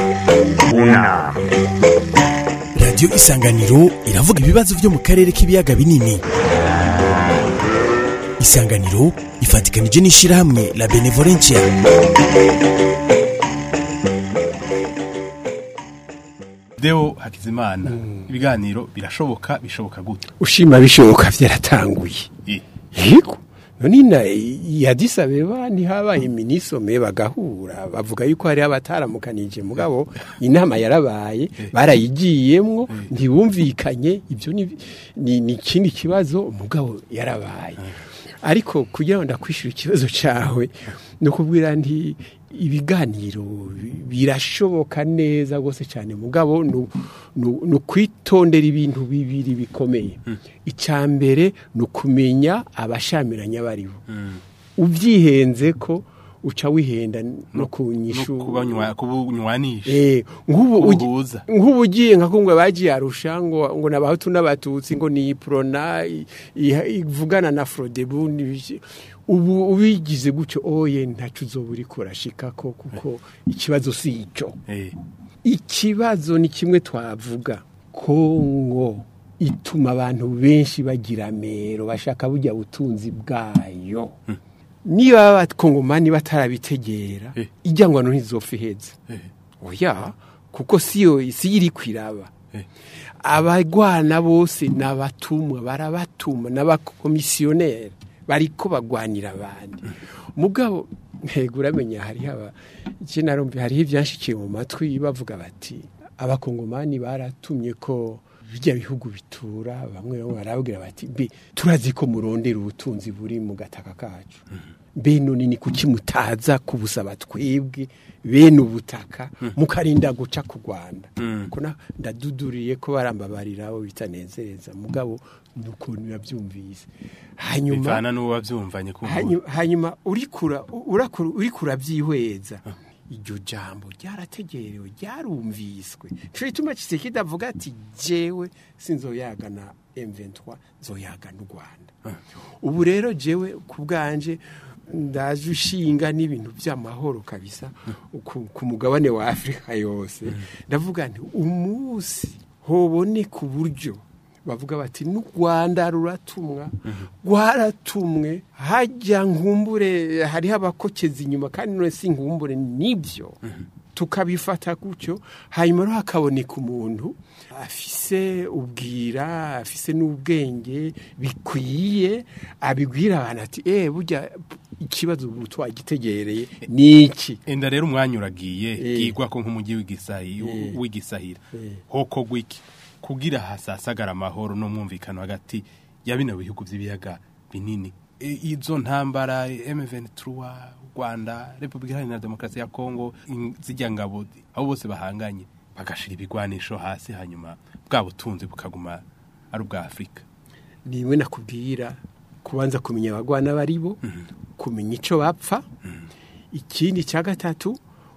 unama radiyo isanganiro iravuga ibibazo byo mu karere k'ibiyaga binini isanganiro ifatikanije n'ishyirahamwe la benevolencia Deo Hakizimana ibiganiro birashoboka bishoboka gute ushima bishoboka byaratanguye Eh, yego none na yadisa beba ntihabaye minisome bagahura bavuga yuko hari abataramukanije mugabo inama yarabaye barayigiyemwo ntibumvikanye ibyo ni ni ni ikindi kibazo mugabo yarabaye ariko kugira ngo ndakwishura ikibazo cyawe no kubwira nti ibiganiro bi- birashoboka neza rwose cyane mugabo nu- nu- ni ukwitondera ibintu bibiri bikomeye icya mbere ni ukumenya abashamiranya baribo ubyihenze ko uca wihenda no no kunyishu kubanywa kubunywanisha Eh, nk'ubu ugi- Ubuhuza. nk'ubu ugiye nka kungwe bagiye arusha ngo ngo nabahutu n'abatutsi ngo ni prona i- i- ivugana na Frodebu n'ibiki. ubu ubigize gutyo oye ntacu uzoba uriko urashikako kuko ikibazo si ico Eh, ikibazo ni kimwe twavuga kongo ituma abantu benshi bagira amero bashaka burya butunzi bwayo niba abakongomani batarabitegera Eh. ijya ngo ntizopfa iheze eh, oya kuko siyo si iri kwiraba eh. abagwana bose ni abatumwa barabatuma n'abakomisiyoneri bariko bagwanira abandi mugabo ntego uramenya hariho aba iki narumva hariho ibyanshikiye mu matwi bavuga bati abakongomani baratumye ko bijya bihugu bitura bamwe bamwe barabwira bati mbe turazi ko murondera ubutunzi buri mu gataka kacu mbe none ni kuki mutaza kubusaba twebwe bene ubutaka mukarinda guca ku rwanda ko na- ndaduduriye ko barambabarira abo bitanezereza mugabo ni ukuntu yabyumvise hanyuma bivana n'uwo wabyumvanye kumva Hanyu- hanyuma urikura urakura urikura byihweza iryo jambo ryarategerewe ryarumviswe nico gituma Tshisekedi avuga ati jewe sinzoyagana M23 nzoyagana u Rwanda ubu rero jewe ku bwanje ndaje ushinga n'ibintu by'amahoro kabisa ku, ku mugabane wa Afrika yose ndavuga nti umunsi hoboneka uburyo bavuga bati n'u Rwanda ruratumwa rwaratumwe hajya nkumbure hariho abakokeza inyuma kandi none si nkumbure nibyo tukabifata gutyo hanyuma rero hakaboneka umuntu afise ubwira afise n'ubwenge bikwiye abibwira abantu ati eh burya ikibazo ubu twagitegereye ni iki enda rero umwanya uragiye Eh. bwigwa ko nk'umujyi w'igisahi Eh. w'igisahira Eh. hoko gwiki kugira hasasagara amahoro n'umwumvikano hagati ya bino bihugu by'ibiyaga binini E, izo ntambara M23 Rwanda Republika Iharanira Demokarasi ya Kongo in- zijya ngabo abo bose bahanganye bagashira ibigwanisho hasi hanyuma bwa butunzi bukaguma ari ubwa Afrika niwe nakubwira kubanza kumenya abagwana baribo kumenya icyo bapfa ikindi cya gatatu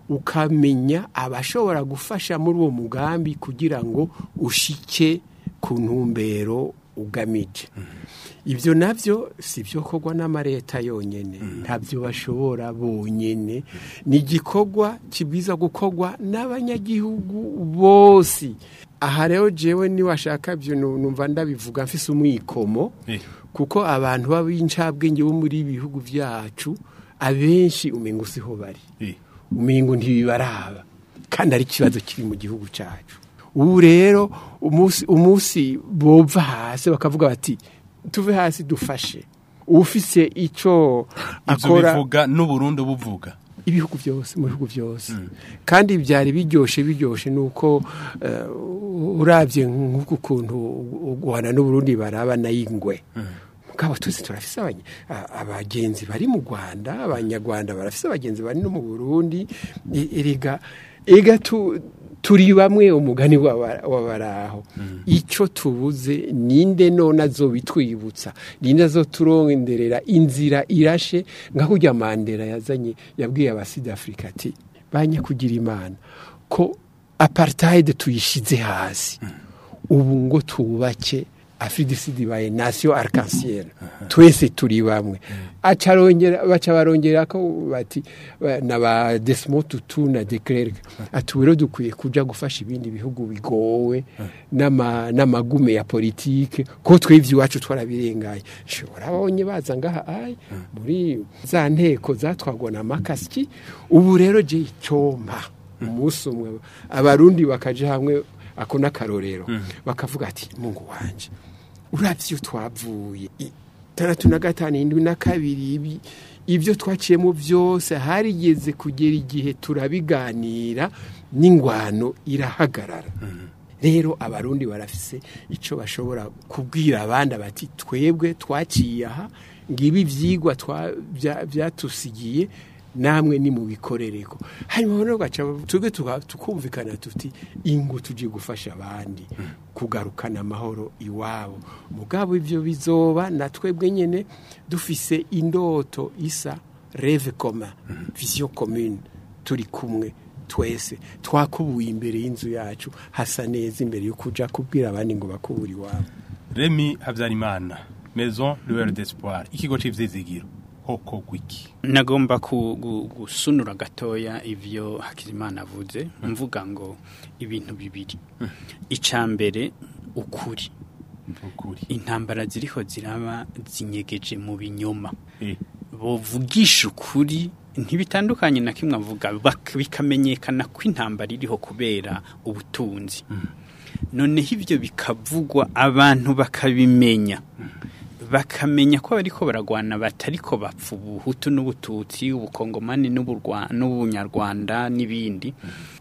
ukamenya abashobora gufasha muri uwo mugambi kugira ngo ushike ku ntumbero ugamije ibyo nabyo si byo korwa n'amareta yonyine ntabyo bashobora bonyine ni igikorwa kibwiza gukorwa n'abanyagihugu bose aha rero jewe niwashaka byo nu- numva ndabivuga mfise umwikomo Eh. kuko abantu b'abincabwenge bo muri ibi bihugu byacu abenshi umengo siho bari Eh. umengo ntibibaraba kandi ari ikibazo kiri mu gihugu cyacu ubu rero umunsi umunsi bova hasi bakavuga bati tuve hasi dufashe ufise icyo ivyo akora bivuga n'uburundi buvuga ibihugu byose mu bihugu byose kandi byari biryoshye biryoshye nuko eh, urabye nk'uku kuntu u Rwanda n'Uburundi baraba n'ingwe mugabo tuzi turafise abanye- a- abagenzi bari mu Rwanda abanyarwanda barafise abagenzi bari no mu Burundi E- erega ega tu turi bamwe umugani w'aba- w'abaraho icyo tubuze ninde none azobitwibutsa ninde azoturonderera inzira irashe nka kurya mandela yazanye yabwiye abasida afurika ati banye kugira imana ko apartheid tuyishize hasi ubu ngo tubake afridisidi baye nasiyo arc-en-ciel twese turi bamwe acarongera baca barongera ko bati ba- na ba Desmond Tutu na de Klerk ati rero dukwiye kuja gufasha ibindi bihugu bigowe n'ama n'amagume ya politike ko twivye iwacu twarabirengaye shobora abonye baza ngaha ai muri za nteko zatwagwa na makasiki ubu rero je icompa umunsi umwe abarundi bakaja hamwe ako n'akarorero bakavuga ati mungu wanje urabye iyo twavuye itandatu na gatanu indwi na kabiri ibi ibyo twaciyemo byose harigeze kugera igihe turabiganira n'ingwano irahagarara rero abarundi barafise icyo bashobora kubwira abandi bati twebwe twaciye aha ngibi ibyigwa twa- bya- byatusigiye namwe ni mu bikorereko hanyuma rero gaca twebwe tuka- tukumvikana tuti ingu tujye gufasha abandi kugarukana amahoro iwabo mugabo ibyo bizoba na twebwe nyine dufise indoto isa reve koma vision commune turi kumwe twese twakubuye imbere y'inzu yacu hasa neza imbere yo kuja kubwira abandi ngo bakubure iwabo Remy Habyarimana Maison Lueur d'Espoir ikigo c'ivyizigiro hoko gwiki nagomba ku- gu- gusunura gatoya ivyo hakizimana avuze mvuga ngo ibintu bibiri icya mbere ukuri ukuri intambara ziriho ziraba zinyegeje mu binyoma eh bovugisha ukuri ntibitandukanye na kimwe avuga bak- bikamenyekana ko intambara iriho kubera ubutunzi noneho ibyo bikavugwa abantu bakabimenya bakamenya ko bariko baragwana batariko bapfa ubuhutu n'ubututsi ubukongomani n'uburwa- n'ubunyarwanda n'ibindi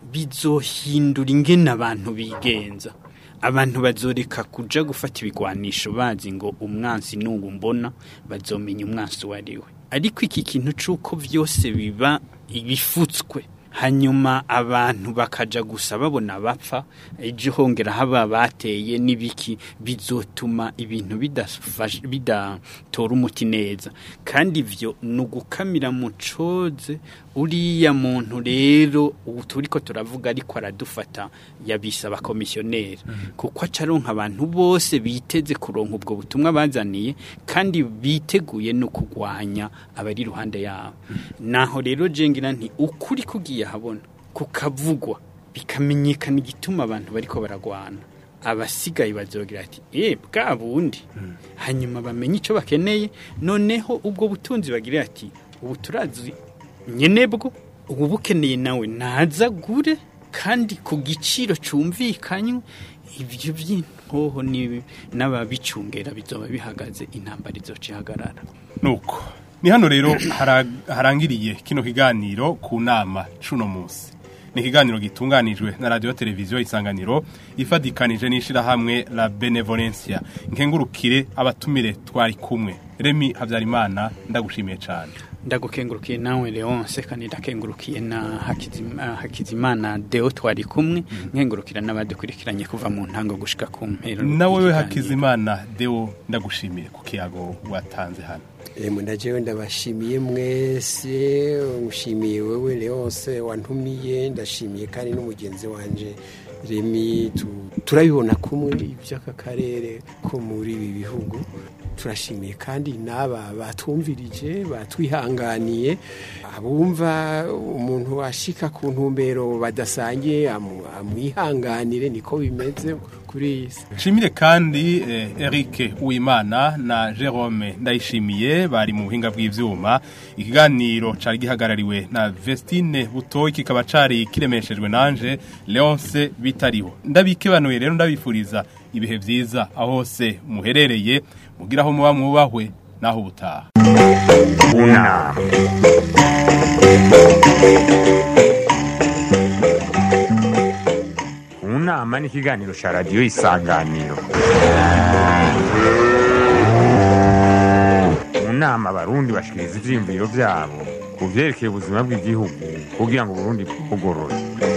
bizohindura ingene abantu bigenza abantu bazoreka kuja gufata ibigwanisho bazi ngo umwansi n'ubu mbona bazomenya umwansi uwo ari we ariko iki kintu c'uko vyose biba ibifutswe hanyuma abantu bakaja gusa babona bapfa ejo hongera haba bateye n'ibiki bizotuma ibintu bidafasha- bidatora umuti neza kandi ivyo ni ugukamira mu coze uriya muntu rero ubu turiko turavuga ariko aradufata yabise abakomisiyoneri kuko acaronka abantu bose biteze kuronka ubwo butumwa bazaniye kandi biteguye no kugwanya abari iruhande yabo naho rero jengira nti ukuri kugiye habona kukavugwa bikamenyekana igituma abantu bariko baragwana abasigaye bazogira ati eh bwa bundi hanyuma bamenye icyo bakeneye noneho ubwo butunzi bagira ati ubu turazi nyenebwo ubu bukeneye nawe naza gure kandi ku giciro cyumvikanywe ibyo by'intoho ni- n'ababicungera bizoba bihagaze intambara izoca ihagarara nuko ni hano rero hara- harangiriye kino kiganiro ku nama cuno munsi ni ikiganiro gitunganijwe na radiyo televiziyo isanganiro ifadikanije n'ishyirahamwe la benevolencia nkengurukire abatumire twari kumwe remi habyarimana ndagushimiye cyane ndagukengurukiye nawe leonce kandi ndakengurukiye na Hakizima- hakizimana deo twari kumwe nkengurukira n'abadukurikiranye kuva mu ntango gushika ku mpero nawe we y'ikiganiro. hakizimana deo ndagushimiye ku kiyago watanze hano Emu ndajewe ndabashimiye mwese ngushimiye wewe Leonce wantumiye ndashimiye kandi n'umugenzi wanje Remi tu- turabibona kumwe iby'aka karere ko muri ibi bihugu turashimiye kandi n'aba batwumvirije batwihanganiye abumva umuntu washika ku ntumbero badasangiye amu- amwihanganire niko bimeze kuri iyi si Nshimire kandi eh, Eric Uwimana na Jerome Ndayishimiye bari mu buhinga bw'ivyuma ikiganiro cari gihagarariwe na Vestine Butoyi kikaba cari kiremeshejwe nanje Leonce Bitariho ndabikebanuye rero ndabifuriza ibihe vyiza aho hose muherereye mugira aho muba mwubahwe naho ubutaha unama unama ni ikiganiro cya radiyo isanganiro mu nama abarundi bashikiriza ivyiyumviro vyabo ku vyerekeye ubuzima bw'igihugu kugira ngo uburundi bugorore